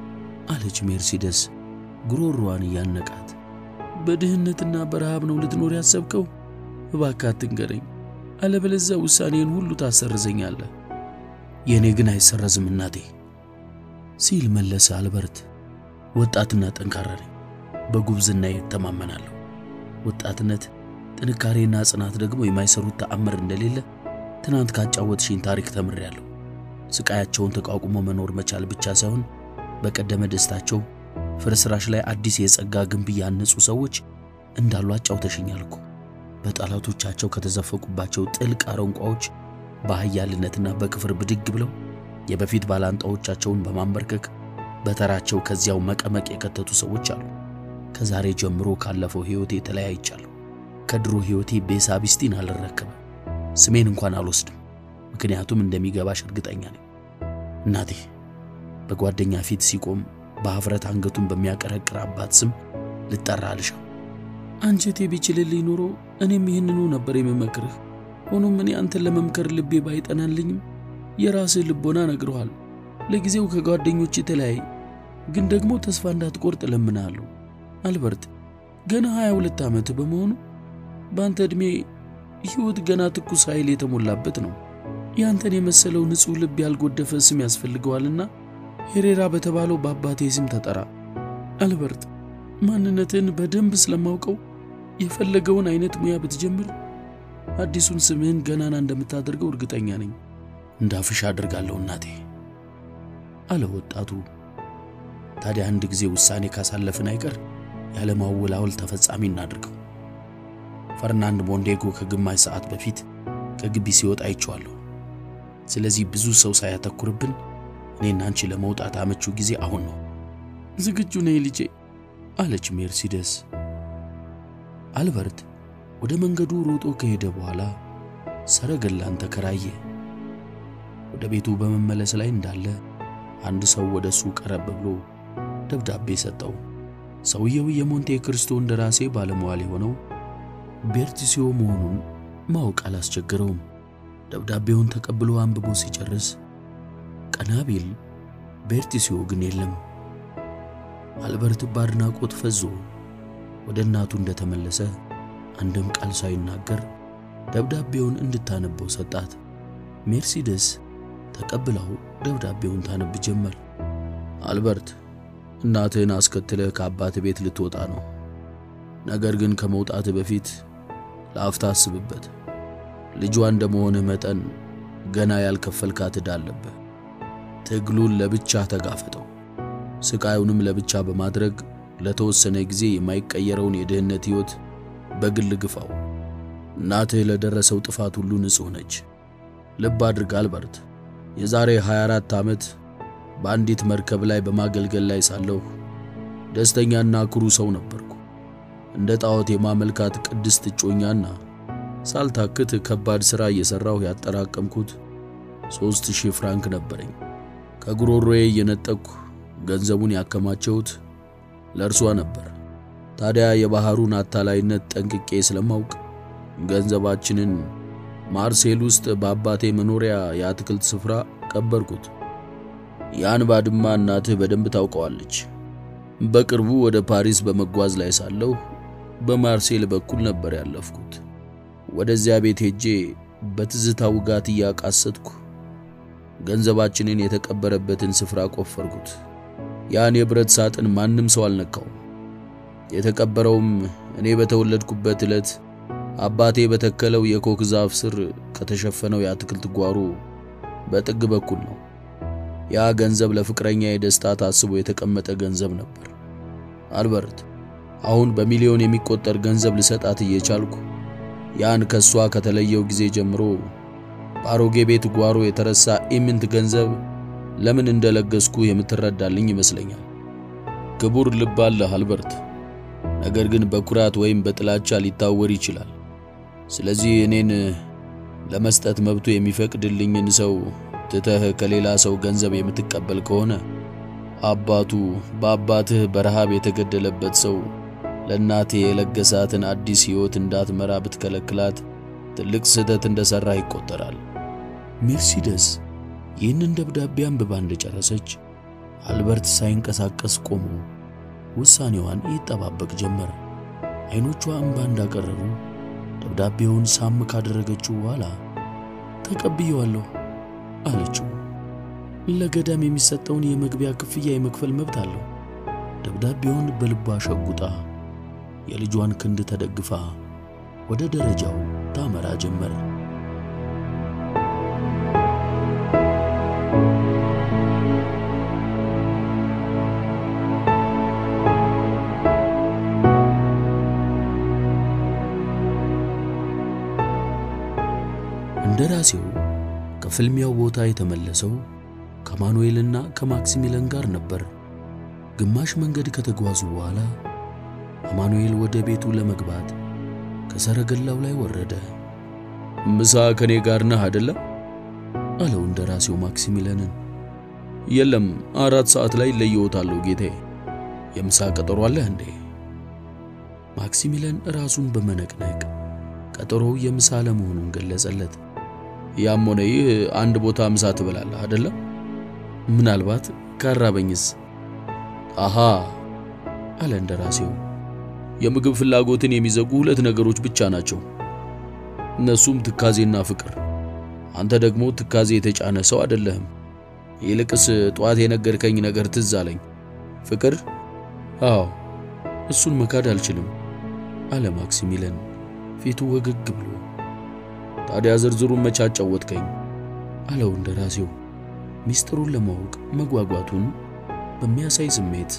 አለች ሜርሲደስ ጉሮሮዋን እያነቃት። በድህነትና በረሃብ ነው ልትኖር ያሰብከው? እባክህ አትንገረኝ፣ አለበለዚያ ውሳኔን ሁሉ ታሰርዘኛለህ። የእኔ ግን አይሰረዝም እናቴ ሲል መለሰ አልበርት። ወጣትና ጠንካራ ነኝ፣ በጉብዝና እተማመናለሁ። ወጣትነት ጥንካሬና ጽናት ደግሞ የማይሰሩት ተአምር እንደሌለ ትናንት ካጫወትሽኝ ታሪክ ተምሬያለሁ። ስቃያቸውን ተቋቁሞ መኖር መቻል ብቻ ሳይሆን በቀደመ ደስታቸው ፍርስራሽ ላይ አዲስ የጸጋ ግንብ ያነጹ ሰዎች እንዳሉ አጫውተሽኛል እኮ። በጠላቶቻቸው ከተዘፈቁባቸው ጥልቅ አረንቋዎች በኃያልነትና በክፍር ብድግ ብለው የበፊት ባላንጣዎቻቸውን በማንበርከክ በተራቸው ከዚያው መቀመቅ የከተቱ ሰዎች አሉ። ከዛሬ ጀምሮ ካለፈው ሕይወቴ ተለያይቻለሁ። ከድሮ ሕይወቴ ቤሳቢስቲን አልረከብም። ስሜን እንኳን አልወስድም፣ ምክንያቱም እንደሚገባሽ እርግጠኛ ነኝ። እናቴ በጓደኛ ፊት ሲቆም በኀፍረት አንገቱን በሚያቀረቅር አባት ስም ልጠራ አልሻም። አንጀቴ ቢችልልኝ ኖሮ እኔም ይህንኑ ነበር የምመክርህ። ሆኖም እኔ አንተን ለመምከር ልቤ ባይጠናልኝም የራስህ ልቦና ነግረዋል። ለጊዜው ከጓደኞች የተለያይ፣ ግን ደግሞ ተስፋ እንዳትቆርጥ እለምንሃለሁ። አልበርት ገና 22 ዓመት በመሆኑ በአንተ ዕድሜ ሕይወት ገና ትኩስ ኃይል የተሞላበት ነው። ያንተን የመሰለው ንጹሕ ልብ ያልጎደፈ ስም ያስፈልገዋልና ሄሬራ በተባለው በአባቴ ስም ተጠራ። አልበርት ማንነትን በደንብ ስለማውቀው የፈለገውን አይነት ሙያ ብትጀምር አዲሱን ስምህን ገናና እንደምታደርገው እርግጠኛ ነኝ። እንዳፍሽ አድርጋለሁ እናቴ አለ ወጣቱ። ታዲያ አንድ ጊዜ ውሳኔ ካሳለፍን አይቀር ያለማወላወል ተፈጻሚ እናድርገው። ፈርናንድ ሞንዴጎ ከግማሽ ሰዓት በፊት ከግቢ ሲወጣ አይቼዋለሁ። ስለዚህ ብዙ ሰው ሳያተኩርብን እኔና አንቺ ለመውጣት አመቹ ጊዜ አሁን ነው። ዝግጁ ነኝ ልጄ አለች ሜርሲደስ። አልበርት ወደ መንገዱ ሮጦ ከሄደ በኋላ ሰረገላን ተከራየ። ወደ ቤቱ በመመለስ ላይ እንዳለ አንድ ሰው ወደ እሱ ቀረብ ብሎ ደብዳቤ ሰጠው። ሰውየው የሞንቴ ክርስቶ እንደራሴ ባለመዋል የሆነው ቤርቲሲዮ መሆኑን ማወቅ አላስቸገረውም። ደብዳቤውን ተቀብሎ አንብቦ ሲጨርስ ቀና ቢል ቤርቲሲዮ ግን የለም። አልበርት በአድናቆት ፈዞ ወደ እናቱ እንደተመለሰ አንድም ቃል ሳይናገር ደብዳቤውን እንድታነበው ሰጣት። ሜርሲደስ ተቀብላው ደብዳቤውን ታነብ ጀመር። አልበርት እናትህን አስከትለህ ከአባት ቤት ልትወጣ ነው። ነገር ግን ከመውጣት በፊት ለአፍታ አስብበት። ልጇ እንደመሆንህ መጠን ገና ያልከፈልካት ዕዳ አለብህ። ትግሉን ለብቻ ተጋፈጠው። ስቃዩንም ለብቻ በማድረግ ለተወሰነ ጊዜ የማይቀየረውን የድህነት ሕይወት በግል ግፋው። እናትህ ለደረሰው ጥፋት ሁሉ ንጹሕ ነች። ልብ አድርግ አልበርት፣ የዛሬ 24 ዓመት በአንዲት መርከብ ላይ በማገልገል ላይ ሳለሁ ደስተኛና ኩሩ ሰው ነበርኩ። እንደ ጣዖት የማመልካት ቅድስት እጮኛና ሳልታክት ከባድ ሥራ እየሠራሁ ያጠራቀምኩት ሦስት ሺህ ፍራንክ ነበረኝ። ከጉሮሮዬ እየነጠቅሁ ገንዘቡን ያከማቸሁት ለእርሷ ነበር። ታዲያ የባህሩን አታላይነት ጠንቅቄ ስለማውቅ ገንዘባችንን ማርሴል ውስጥ በአባቴ መኖሪያ የአትክልት ስፍራ ቀበርኩት። ያን ባድማ እናትህ በደንብ ታውቀዋለች። በቅርቡ ወደ ፓሪስ በመጓዝ ላይ ሳለሁ በማርሴል በኩል ነበር ያለፍኩት። ወደዚያ ቤት ሄጄ በትዝታ ውጋት እያቃሰትኩ ገንዘባችንን የተቀበረበትን ስፍራ ቆፈርኩት። ያን የብረት ሳጥን ማንም ሰው አልነካውም። የተቀበረውም እኔ በተወለድኩበት ዕለት አባቴ በተከለው የኮክ ዛፍ ስር ከተሸፈነው የአትክልት ጓሮ በጥግ በኩል ነው። ያ ገንዘብ ለፍቅረኛ የደስታ ታስቦ የተቀመጠ ገንዘብ ነበር። አልበርት፣ አሁን በሚሊዮን የሚቆጠር ገንዘብ ልሰጣት እየቻልኩ ያን ከሷ ከተለየው ጊዜ ጀምሮ በአሮጌ ቤት ጓሮ የተረሳ ኢምንት ገንዘብ ለምን እንደለገስኩ የምትረዳልኝ ይመስለኛል። ክቡር ልብ አለህ አልበርት፣ ነገር ግን በኩራት ወይም በጥላቻ ሊታወር ይችላል። ስለዚህ እኔን ለመስጠት መብቱ የሚፈቅድልኝን ሰው ትተህ ከሌላ ሰው ገንዘብ የምትቀበል ከሆነ አባቱ በአባትህ በረሃብ የተገደለበት ሰው ለእናቴ የለገሳትን አዲስ ሕይወት እንዳትመራ ብትከለክላት ትልቅ ስህተት እንደሠራ ይቆጠራል። ሜርሲደስ ይህንን ደብዳቤ አንብባ እንደጨረሰች አልበርት ሳይንቀሳቀስ ቆሞ ውሳኔዋን ይጠባበቅ ጀመር። ዐይኖቿ እንባ እንዳቀረሩ ደብዳቤውን ሳም ካደረገችው በኋላ ተቀብየዋለሁ አለችው። ለገዳም የሚሰጠውን የመግቢያ ክፍያ የመክፈል መብት አለው። ደብዳቤውን በልቧ ሸጉጣ የልጇን ክንድ ተደግፋ ወደ ደረጃው ታመራ ጀመር። እንደራሴው ከፍልሚያው ቦታ የተመለሰው ከማኑኤልና ከማክሲሚለን ጋር ነበር። ግማሽ መንገድ ከተጓዙ በኋላ አማኑኤል ወደ ቤቱ ለመግባት ከሰረገላው ላይ ወረደ። ምሳ ከኔ ጋር ነህ አይደለም? አለው እንደራሴው ማክሲሚለንን። የለም አራት ሰዓት ላይ ለየውታለሁ ጌታዬ። የምሳ ቀጠሮ አለህ እንዴ? ማክሲሚለን ራሱን በመነቅነቅ ቀጠሮው የምሳ ለመሆኑን ገለጸለት። ያም ሆነ ይህ አንድ ቦታ ምሳ ትበላለህ አይደለም? ምናልባት ካራበኝስ? አሃ አለ እንደራሴው። የምግብ ፍላጎትን የሚዘጉ ሁለት ነገሮች ብቻ ናቸው። እነሱም ትካዜና ፍቅር። አንተ ደግሞ ትካዜ የተጫነ ሰው አይደለህም። ይልቅስ ጠዋት የነገርከኝ ነገር ትዝ አለኝ። ፍቅር? አዎ፣ እሱን መካድ አልችልም አለ ማክሲሚለን ፊቱ ወገግ ብሎ። ታዲያ ዝርዝሩን መቼ አጫወትከኝ? አለው እንደራሴው ሚስጥሩን ለማወቅ መጓጓቱን በሚያሳይ ስሜት።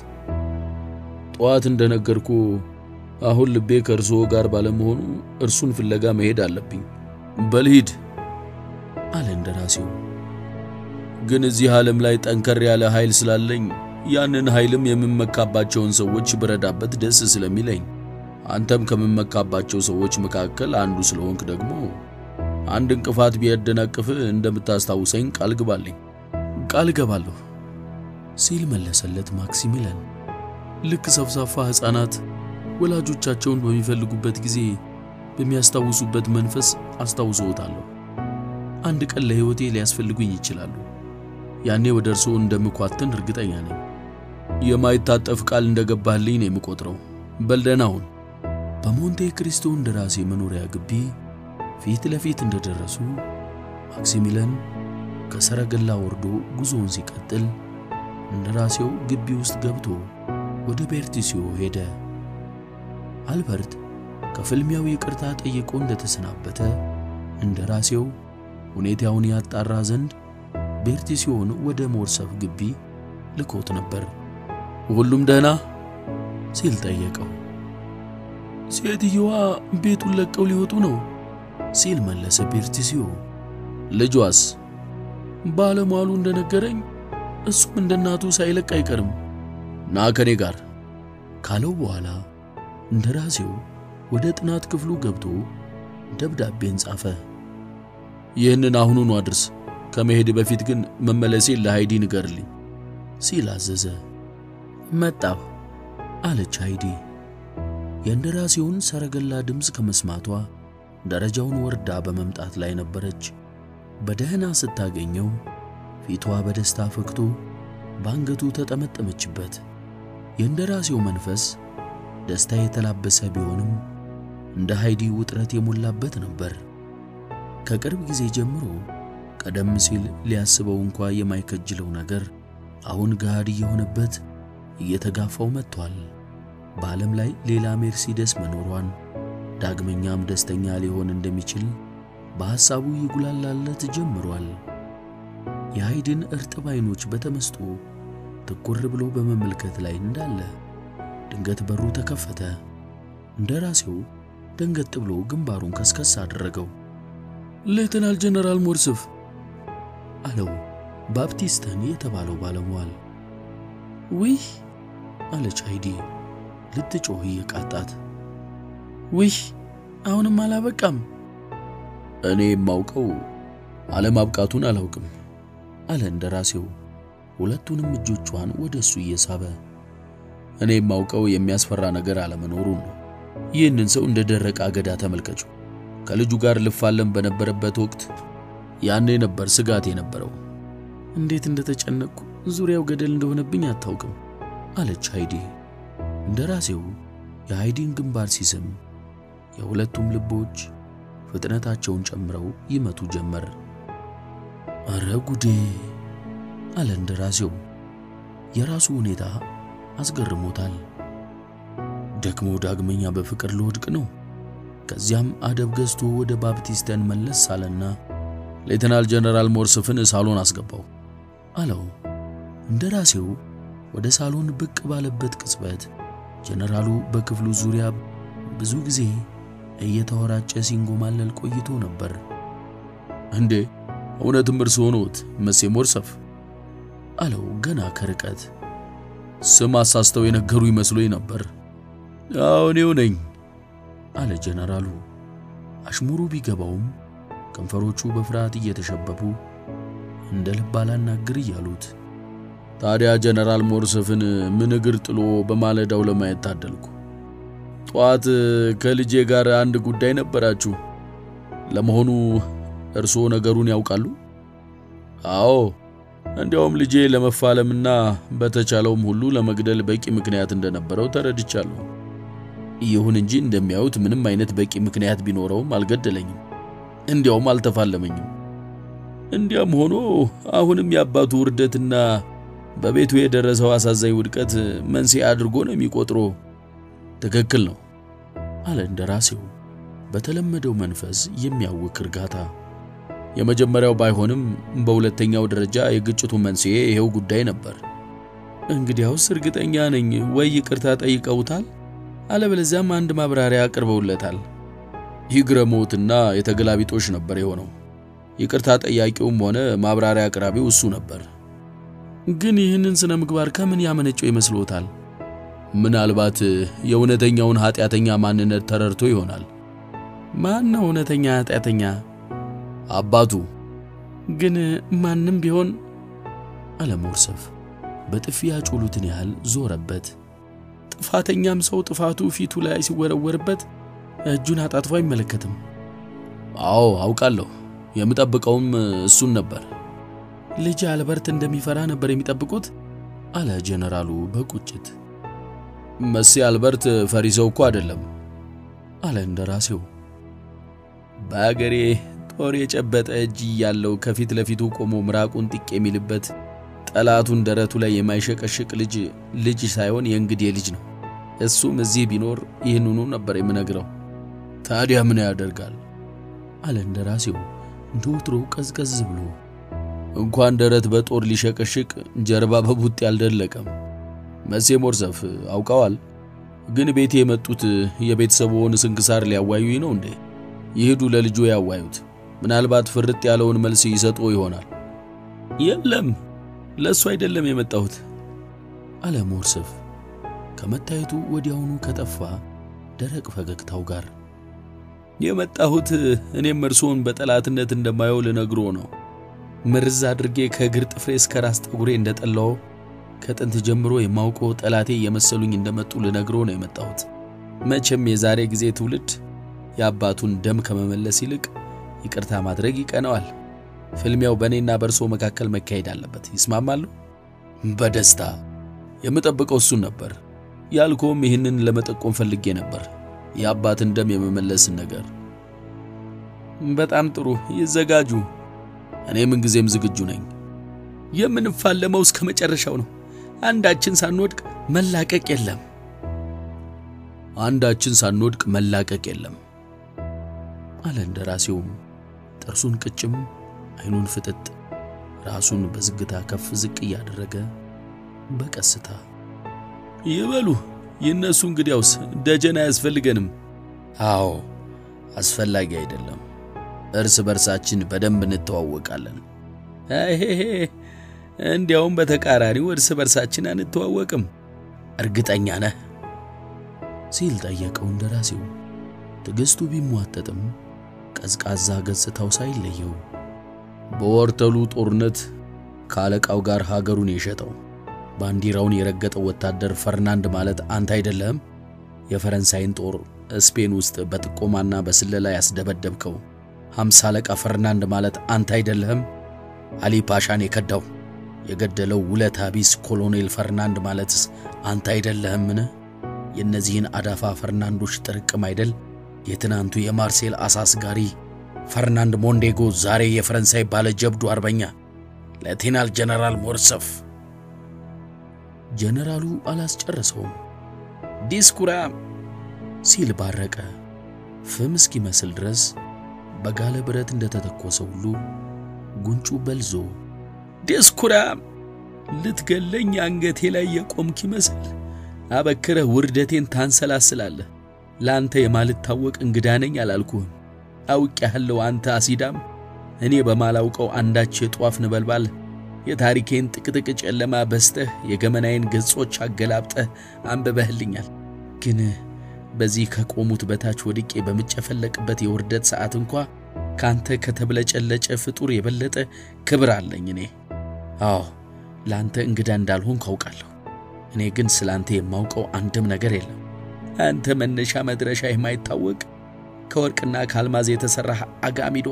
ጠዋት እንደነገርኩ አሁን ልቤ ከእርስዎ ጋር ባለመሆኑ እርሱን ፍለጋ መሄድ አለብኝ። በልሂድ አለ እንደራሴው። ግን እዚህ ዓለም ላይ ጠንከር ያለ ኃይል ስላለኝ ያንን ኃይልም የምመካባቸውን ሰዎች ብረዳበት ደስ ስለሚለኝ አንተም ከምመካባቸው ሰዎች መካከል አንዱ ስለሆንክ ደግሞ አንድ እንቅፋት ቢያደናቅፍህ እንደምታስታውሰኝ ቃል ግባልኝ። ቃል እገባለሁ ሲል መለሰለት ማክሲሚለን። ልክ ሰፍሳፋ ሕፃናት ወላጆቻቸውን በሚፈልጉበት ጊዜ በሚያስታውሱበት መንፈስ አስታውሰዎታለሁ። አንድ ቀን ለሕይወቴ ሊያስፈልጉኝ ይችላሉ። ያኔ ወደ እርስዎ እንደምኳትን እርግጠኛ ነኝ። የማይታጠፍ ቃል እንደገባህልኝ ነው የምቆጥረው። በልደህና ሁን። በሞንቴ ክሪስቶ እንደራሴ መኖሪያ ግቢ ፊት ለፊት እንደደረሱ ማክሲሚለን ከሰረገላ ወርዶ ጉዞውን ሲቀጥል እንደራሴው ግቢ ውስጥ ገብቶ ወደ ቤርቲሲዮ ሄደ። አልበርት ከፍልሚያው ይቅርታ ጠይቆ እንደተሰናበተ እንደራሴው ሁኔታውን ያጣራ ዘንድ ቤርቲሲዮን ወደ ሞርሰፍ ግቢ ልኮት ነበር። ሁሉም ደህና ሲል ጠየቀው። ሴትየዋ ቤቱን ለቀው ሊወጡ ነው ሲል መለሰ ቤርቲሲዮ። ልጇስ? ባለሟሉ እንደነገረኝ እሱም እንደ እናቱ ሳይለቅ አይቀርም። ና ከኔ ጋር ካለው በኋላ እንደራሴው ወደ ጥናት ክፍሉ ገብቶ ደብዳቤን ጻፈ። ይህንን አሁኑኑ አድርስ፣ ከመሄድ በፊት ግን መመለሴን ለሃይዲ ንገርልኝ ሲል አዘዘ። መጣሁ አለች ሃይዲ። የእንደራሴውን ሰረገላ ድምፅ ከመስማቷ ደረጃውን ወርዳ በመምጣት ላይ ነበረች። በደህና ስታገኘው ፊቷ በደስታ ፈክቶ በአንገቱ ተጠመጠመችበት። የእንደራሴው መንፈስ ደስታ የተላበሰ ቢሆንም እንደ ሃይዲ ውጥረት የሞላበት ነበር። ከቅርብ ጊዜ ጀምሮ ቀደም ሲል ሊያስበው እንኳ የማይከጅለው ነገር አሁን ገሃድ እየሆነበት እየተጋፋው መጥቷል። በዓለም ላይ ሌላ ሜርሲደስ መኖሯን ዳግመኛም ደስተኛ ሊሆን እንደሚችል በሐሳቡ ይጉላላለት ጀምሯል። የሃይድን እርጥብ ዓይኖች በተመስጦ ትኩር ብሎ በመመልከት ላይ እንዳለ ድንገት በሩ ተከፈተ። እንደራሴው ደንገጥ ብሎ ግንባሩን ከስከስ አደረገው። ሌተናል ጀነራል ሞርስፍ አለው ባፕቲስተን የተባለው ባለሟል። ውይ አለች ሃይዲ ልትጮህ እየቃጣት። ውይ አሁንም አላበቃም። እኔ የማውቀው አለማብቃቱን አላውቅም አለ እንደራሴው ሁለቱንም እጆቿን ወደ እሱ እየሳበ። እኔ የማውቀው የሚያስፈራ ነገር አለመኖሩን ነው። ይህንን ሰው እንደ ደረቀ አገዳ ተመልከቹ። ከልጁ ጋር ልፋለም በነበረበት ወቅት ያኔ ነበር ስጋት የነበረው። እንዴት እንደተጨነቅኩ ዙሪያው ገደል እንደሆነብኝ አታውቅም አለች ሃይዲ። እንደራሴው የሃይዲን ግንባር ሲስም የሁለቱም ልቦች ፍጥነታቸውን ጨምረው ይመቱ ጀመር። አረ ጉዴ አለ እንደራሴው። የራሱ ሁኔታ አስገርሞታል። ደግሞ ዳግመኛ በፍቅር ልወድቅ ነው። ከዚያም አደብ ገዝቶ ወደ ባፕቲስተን መለስ አለና ሌተናል ጀነራል ሞርስፍን ሳሎን አስገባው አለው። እንደራሴው ወደ ሳሎን ብቅ ባለበት ቅጽበት ጀነራሉ በክፍሉ ዙሪያ ብዙ ጊዜ እየተወራጨ ሲንጎማለል ቆይቶ ነበር። እንዴ እውነትም እርስዎ ኖት መሴ ሞርሰፍ? አለው ገና ከርቀት። ስም አሳስተው የነገሩ ይመስሎኝ ነበር። አዎ እኔው ነኝ አለ ጀነራሉ። አሽሙሩ ቢገባውም ከንፈሮቹ በፍርሃት እየተሸበቡ እንደ ልብ አላናግር እያሉት። ታዲያ ጀነራል ሞርስፍን ምን እግር ጥሎ በማለዳው ለማየት ታደልኩ። ጠዋት ከልጄ ጋር አንድ ጉዳይ ነበራችሁ። ለመሆኑ እርስዎ ነገሩን ያውቃሉ? አዎ፣ እንዲያውም ልጄ ለመፋለምና በተቻለውም ሁሉ ለመግደል በቂ ምክንያት እንደነበረው ተረድቻለሁ። ይሁን እንጂ እንደሚያዩት ምንም አይነት በቂ ምክንያት ቢኖረውም አልገደለኝም፣ እንዲያውም አልተፋለመኝም። እንዲያም ሆኖ አሁንም የአባቱ ውርደትና በቤቱ የደረሰው አሳዛኝ ውድቀት መንስኤ አድርጎ ነው የሚቆጥሮ። ትክክል ነው አለ እንደራሴው በተለመደው መንፈስ የሚያውክ እርጋታ። የመጀመሪያው ባይሆንም በሁለተኛው ደረጃ የግጭቱ መንስኤ ይሄው ጉዳይ ነበር። እንግዲያውስ እርግጠኛ ነኝ ወይ ይቅርታ ጠይቀውታል፣ አለበለዚያም አንድ ማብራሪያ አቅርበውለታል። ይግረሞትና የተገላቢጦሽ ነበር የሆነው። ይቅርታ ጠያቂውም ሆነ ማብራሪያ አቅራቢው እሱ ነበር። ግን ይህንን ስነ ምግባር ከምን ያመነጨው ይመስሎታል? ምናልባት የእውነተኛውን ኃጢአተኛ ማንነት ተረድቶ ይሆናል። ማን ነው እውነተኛ ኃጢአተኛ? አባቱ። ግን ማንም ቢሆን አለ ሞርሰፍ በጥፊ ያጮሉትን ያህል ዞረበት። ጥፋተኛም ሰው ጥፋቱ ፊቱ ላይ ሲወረወርበት እጁን አጣጥፎ አይመለከትም። አዎ አውቃለሁ። የምጠብቀውም እሱን ነበር። ልጅ አልበርት እንደሚፈራ ነበር የሚጠብቁት አለ ጀነራሉ በቁጭት። መሴ አልበርት ፈሪ ሰው እኮ አይደለም አለ እንደራሴው። በአገሬ ጦር የጨበጠ እጅ ያለው ከፊት ለፊቱ ቆሞ ምራቁን ጢቅ የሚልበት ጠላቱን ደረቱ ላይ የማይሸቀሽቅ ልጅ ልጅ ሳይሆን የእንግዴ ልጅ ነው። እሱም እዚህ ቢኖር ይህንኑ ነበር የምነግረው። ታዲያ ምን ያደርጋል አለ እንደራሴው እንደ ወትሮው ቀዝቀዝ ብሎ። እንኳን ደረት በጦር ሊሸቀሽቅ ጀርባ በቡጥ ያልደለቀም። መሴ ሞርሰፍ አውቀዋል። ግን ቤቴ የመጡት የቤተሰቡን ስንክሳር ሊያዋዩኝ ነው እንዴ? ይሄዱ ለልጆ ያዋዩት። ምናልባት ፍርጥ ያለውን መልስ ይሰጡ ይሆናል። የለም ለእሱ አይደለም የመጣሁት አለ ሞርሰፍ ከመታየቱ ወዲያውኑ ከጠፋ ደረቅ ፈገግታው ጋር። የመጣሁት እኔም እርስዎን በጠላትነት እንደማየው ልነግሮ ነው። ምርዝ አድርጌ ከእግር ጥፍሬ እስከ ራስ ጠጉሬ እንደጠላው ከጥንት ጀምሮ የማውቀው ጠላቴ የመሰሉኝ እንደመጡ ልነግረው ነው የመጣሁት። መቼም የዛሬ ጊዜ ትውልድ የአባቱን ደም ከመመለስ ይልቅ ይቅርታ ማድረግ ይቀነዋል። ፍልሚያው በእኔና በእርሶ መካከል መካሄድ አለበት። ይስማማሉ? በደስታ የምጠብቀው እሱን ነበር። ያልኮም ይህንን ለመጠቆም ፈልጌ ነበር፣ የአባትን ደም የመመለስን ነገር። በጣም ጥሩ፣ ይዘጋጁ። እኔ ምንጊዜም ዝግጁ ነኝ። የምንፋለመው እስከ መጨረሻው ነው። አንዳችን ሳንወድቅ መላቀቅ የለም። አንዳችን ሳንወድቅ መላቀቅ የለም አለ እንደራሴውም ጥርሱን ቅጭም አይኑን ፍጥጥ ራሱን በዝግታ ከፍ ዝቅ እያደረገ በቀስታ ይበሉ ይነሱ። እንግዲያውስ ደጀን አያስፈልገንም። አዎ አስፈላጊ አይደለም። እርስ በርሳችን በደንብ እንተዋወቃለን። ይሄ እንዲያውም በተቃራኒው እርስ በርሳችን አንተዋወቅም። እርግጠኛ ነህ? ሲል ጠየቀው እንደራሴው። ትዕግስቱ ቢሟጠጥም ቀዝቃዛ ገጽታው ሳይለየው በወርተሉ ጦርነት ከአለቃው ጋር ሀገሩን የሸጠው ባንዲራውን የረገጠው ወታደር ፈርናንድ ማለት አንተ አይደለህም? የፈረንሳይን ጦር ስፔን ውስጥ በጥቆማና በስለላ ያስደበደብከው ሀምሳ አለቃ ፈርናንድ ማለት አንተ አይደለህም? አሊ ፓሻን የከዳው የገደለው ውለታ ቢስ ኮሎኔል ፈርናንድ ማለትስ አንተ አይደለህምን? የእነዚህን አዳፋ ፈርናንዶች ጥርቅም አይደል? የትናንቱ የማርሴል አሳስጋሪ ፈርናንድ ሞንዴጎ ዛሬ የፈረንሳይ ባለ ጀብዱ አርበኛ ሌተናል ጀነራል ሞርሰፍ። ጀነራሉ አላስጨረሰውም። ዲስኩራ ሲል ባረቀ። ፍም እስኪመስል ድረስ በጋለ ብረት እንደተተኮሰ ሁሉ ጉንጩ በልዞ ዲስኩራ ልትገለኝ አንገቴ ላይ የቆምክ ይመስል አበክረህ ውርደቴን ታንሰላስላለህ። ለአንተ የማልታወቅ እንግዳ ነኝ አላልኩህም? አውቄያለሁ። አንተ አሲዳም፣ እኔ በማላውቀው አንዳች የጧፍ ነበልባል የታሪኬን ጥቅጥቅ ጨለማ በስተህ የገመናዬን ገጾች አገላብጠህ አንብበህልኛል። ግን በዚህ ከቆሙት በታች ወድቄ በምጨፈለቅበት የውርደት ሰዓት እንኳ ካንተ ከተብለጨለጨ ፍጡር የበለጠ ክብር አለኝ እኔ። አዎ ለአንተ እንግዳ እንዳልሆን ካውቃለሁ። እኔ ግን ስለ አንተ የማውቀው አንድም ነገር የለም። አንተ መነሻ መድረሻ የማይታወቅ ከወርቅና ከአልማዝ የተሠራህ አጋሚዶ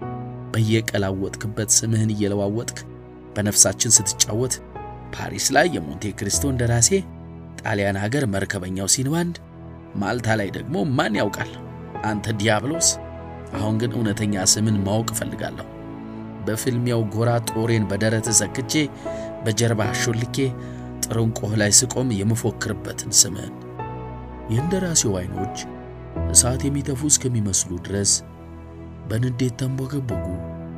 በየቀላወጥክበት ስምህን እየለዋወጥክ በነፍሳችን ስትጫወት ፓሪስ ላይ የሞንቴ ክሪስቶ እንደራሴ፣ ጣሊያን ሀገር መርከበኛው ሲንባንድ፣ ማልታ ላይ ደግሞ ማን ያውቃል አንተ ዲያብሎስ። አሁን ግን እውነተኛ ስምን ማወቅ እፈልጋለሁ። በፍልሚያው ጎራ ጦሬን በደረት ሰክቼ በጀርባ አሾልኬ ጥርንቆህ ላይ ስቆም የምፎክርበትን ስምህን። የእንደራሴው ዓይኖች እሳት የሚተፉ እስከሚመስሉ ድረስ በንዴት ተንቦገቦጉ።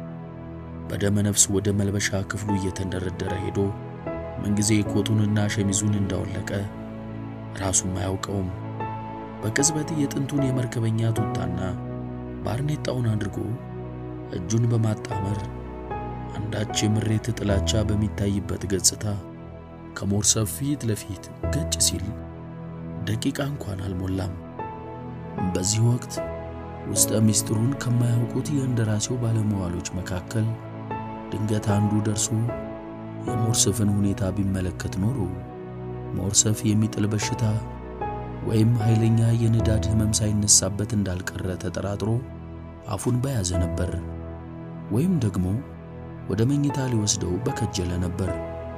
በደመ ነፍስ ወደ መልበሻ ክፍሉ እየተንደረደረ ሄዶ ምንጊዜ ኮቱንና ሸሚዙን እንዳወለቀ ራሱም አያውቀውም። በቅጽበት የጥንቱን የመርከበኛ ቱታና ባርኔጣውን አድርጎ እጁን በማጣመር አንዳች የምሬት ጥላቻ በሚታይበት ገጽታ ከሞርሰፍ ፊት ለፊት ገጭ ሲል ደቂቃ እንኳን አልሞላም። በዚህ ወቅት ውስጠ ምስጢሩን ከማያውቁት የእንደራሴው ባለመዋሎች መካከል ድንገት አንዱ ደርሶ የሞርሰፍን ሁኔታ ቢመለከት ኖሮ ሞርሰፍ የሚጥል በሽታ ወይም ኃይለኛ የንዳድ ሕመም ሳይነሳበት እንዳልቀረ ተጠራጥሮ አፉን በያዘ ነበር፣ ወይም ደግሞ ወደ መኝታ ሊወስደው በከጀለ ነበር።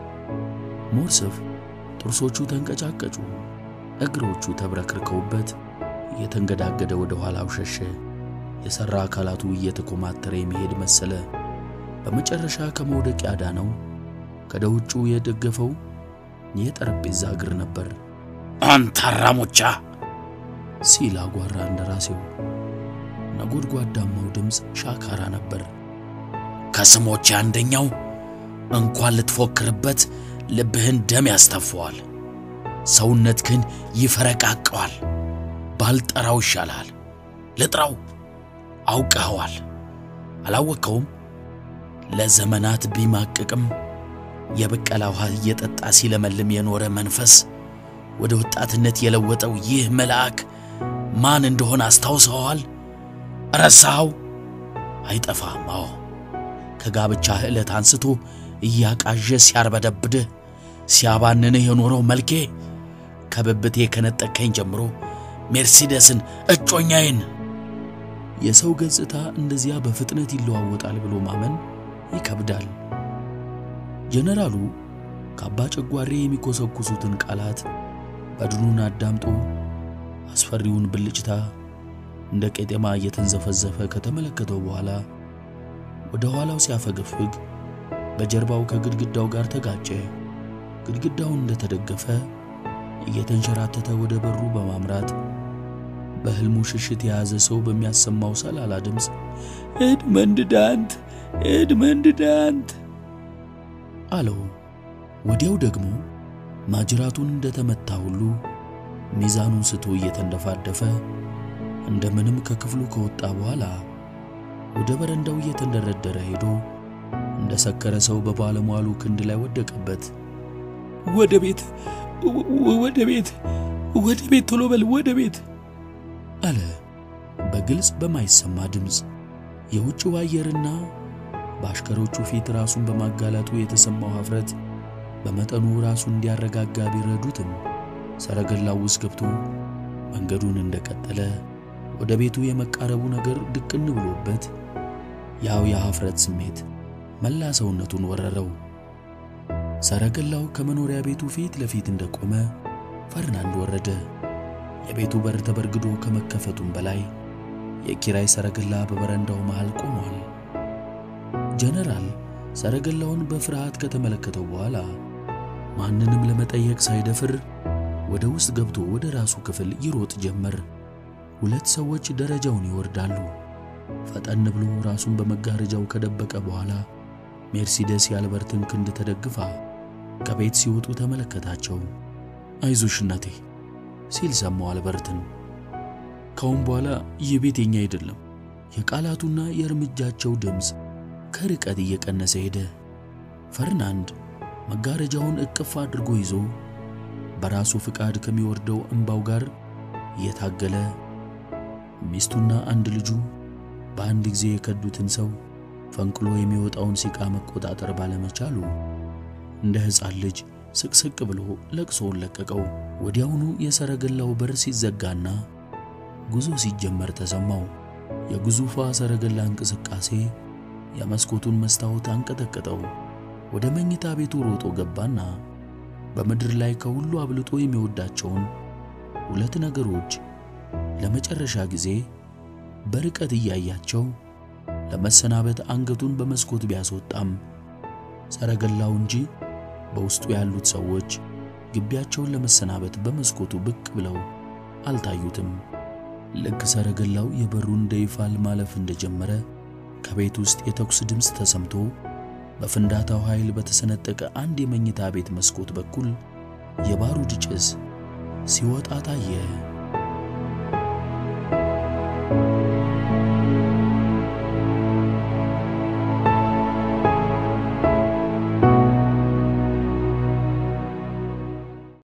ሞርሰፍ ጥርሶቹ ተንቀጫቀጩ፣ እግሮቹ ተብረክርከውበት እየተንገዳገደ ወደ ኋላው ሸሸ። የሠራ አካላቱ እየተኮማተረ የሚሄድ መሰለ። በመጨረሻ ከመውደቅ ያዳነው ከደውጩ የደገፈው የጠረጴዛ እግር ነበር። አንተ አራሙቻ ሲል አጓራ እንደራሴው። ነጎድጓዳማው ድምፅ ሻካራ ነበር። ከስሞች አንደኛው እንኳን ልትፎክርበት ልብህን ደም ያስተፋዋል፣ ሰውነትህን ይፈረቃቀዋል። ባልጠራው ይሻልሃል። ልጥራው። አውቀኸዋል። አላወቅከውም? ለዘመናት ቢማቅቅም የብቀላ ውሃ እየጠጣ ሲለመልም የኖረ መንፈስ ወደ ወጣትነት የለወጠው ይህ መልአክ ማን እንደሆነ አስታውሰኸዋል? ረሳኸው? አይጠፋም። አዎ ከጋብቻህ ዕለት አንስቶ እያቃዠ ሲያርበደብድህ ሲያባንንህ የኖረው መልኬ ከብብቴ ከነጠቀኝ ጀምሮ ሜርሲደስን እጮኛዬን የሰው ገጽታ እንደዚያ በፍጥነት ይለዋወጣል ብሎ ማመን ይከብዳል። ጀነራሉ ከአባ ጨጓሬ የሚኮሰኩሱትን ቃላት በድኑን አዳምጦ አስፈሪውን ብልጭታ እንደ ቄጤማ እየተንዘፈዘፈ ከተመለከተው በኋላ ወደ ኋላው ሲያፈገፍግ በጀርባው ከግድግዳው ጋር ተጋጨ። ግድግዳውን እንደተደገፈ እየተንሸራተተ ወደ በሩ በማምራት በሕልሙ ሽሽት የያዘ ሰው በሚያሰማው ሰላላ ድምፅ ኤድመንድ ዳንት፣ ኤድመንድ ዳንት አለው። ወዲያው ደግሞ ማጅራቱን እንደተመታ ሁሉ ሚዛኑን ስቶ እየተንደፋደፈ እንደምንም ከክፍሉ ከወጣ በኋላ ወደ በረንዳው እየተንደረደረ ሄዶ እንደ ሰከረ ሰው በባለሟሉ ክንድ ላይ ወደቀበት። ወደ ቤት ወደ ቤት ወደ ቤት ቶሎ በል ወደ ቤት አለ በግልጽ በማይሰማ ድምፅ። የውጭው አየርና በአሽከሮቹ ፊት ራሱን በማጋለጡ የተሰማው ኀፍረት በመጠኑ ራሱን እንዲያረጋጋ ቢረዱትም ሰረገላው ውስጥ ገብቶ መንገዱን እንደቀጠለ ወደ ቤቱ የመቃረቡ ነገር ድቅን ብሎበት ያው የኀፍረት ስሜት መላ ሰውነቱን ወረረው። ሰረገላው ከመኖሪያ ቤቱ ፊት ለፊት እንደቆመ ፈርናንድ ወረደ። የቤቱ በር ተበርግዶ ከመከፈቱም በላይ የኪራይ ሰረገላ በበረንዳው መሃል ቆሟል። ጀነራል ሰረገላውን በፍርሃት ከተመለከተው በኋላ ማንንም ለመጠየቅ ሳይደፍር ወደ ውስጥ ገብቶ ወደ ራሱ ክፍል ይሮጥ ጀመር። ሁለት ሰዎች ደረጃውን ይወርዳሉ። ፈጠን ብሎ ራሱን በመጋረጃው ከደበቀ በኋላ ሜርሲደስ የአልበርትን ክንድ ተደግፋ ከቤት ሲወጡ ተመለከታቸው። አይዞሽ እናቴ ሲል ሰማው አልበርትን። ካሁን በኋላ ይህ ቤት የኛ አይደለም። የቃላቱና የእርምጃቸው ድምፅ ከርቀት እየቀነሰ ሄደ። ፈርናንድ መጋረጃውን እቅፍ አድርጎ ይዞ በራሱ ፍቃድ ከሚወርደው እንባው ጋር እየታገለ ሚስቱና አንድ ልጁ በአንድ ጊዜ የከዱትን ሰው ፈንቅሎ የሚወጣውን ሲቃ መቆጣጠር ባለመቻሉ እንደ ሕፃን ልጅ ስቅስቅ ብሎ ለቅሶውን ለቀቀው። ወዲያውኑ የሰረገላው በር ሲዘጋና ጉዞ ሲጀመር ተሰማው። የግዙፏ ሰረገላ እንቅስቃሴ የመስኮቱን መስታወት አንቀጠቀጠው። ወደ መኝታ ቤቱ ሮጦ ገባና በምድር ላይ ከሁሉ አብልጦ የሚወዳቸውን ሁለት ነገሮች ለመጨረሻ ጊዜ በርቀት እያያቸው ለመሰናበት አንገቱን በመስኮት ቢያስወጣም ሰረገላው እንጂ በውስጡ ያሉት ሰዎች ግቢያቸውን ለመሰናበት በመስኮቱ ብቅ ብለው አልታዩትም። ልክ ሰረገላው የበሩን ደይፋል ማለፍ እንደጀመረ ከቤት ውስጥ የተኩስ ድምፅ ተሰምቶ በፍንዳታው ኃይል በተሰነጠቀ አንድ የመኝታ ቤት መስኮት በኩል የባሩድ ጭስ ሲወጣ ታየ።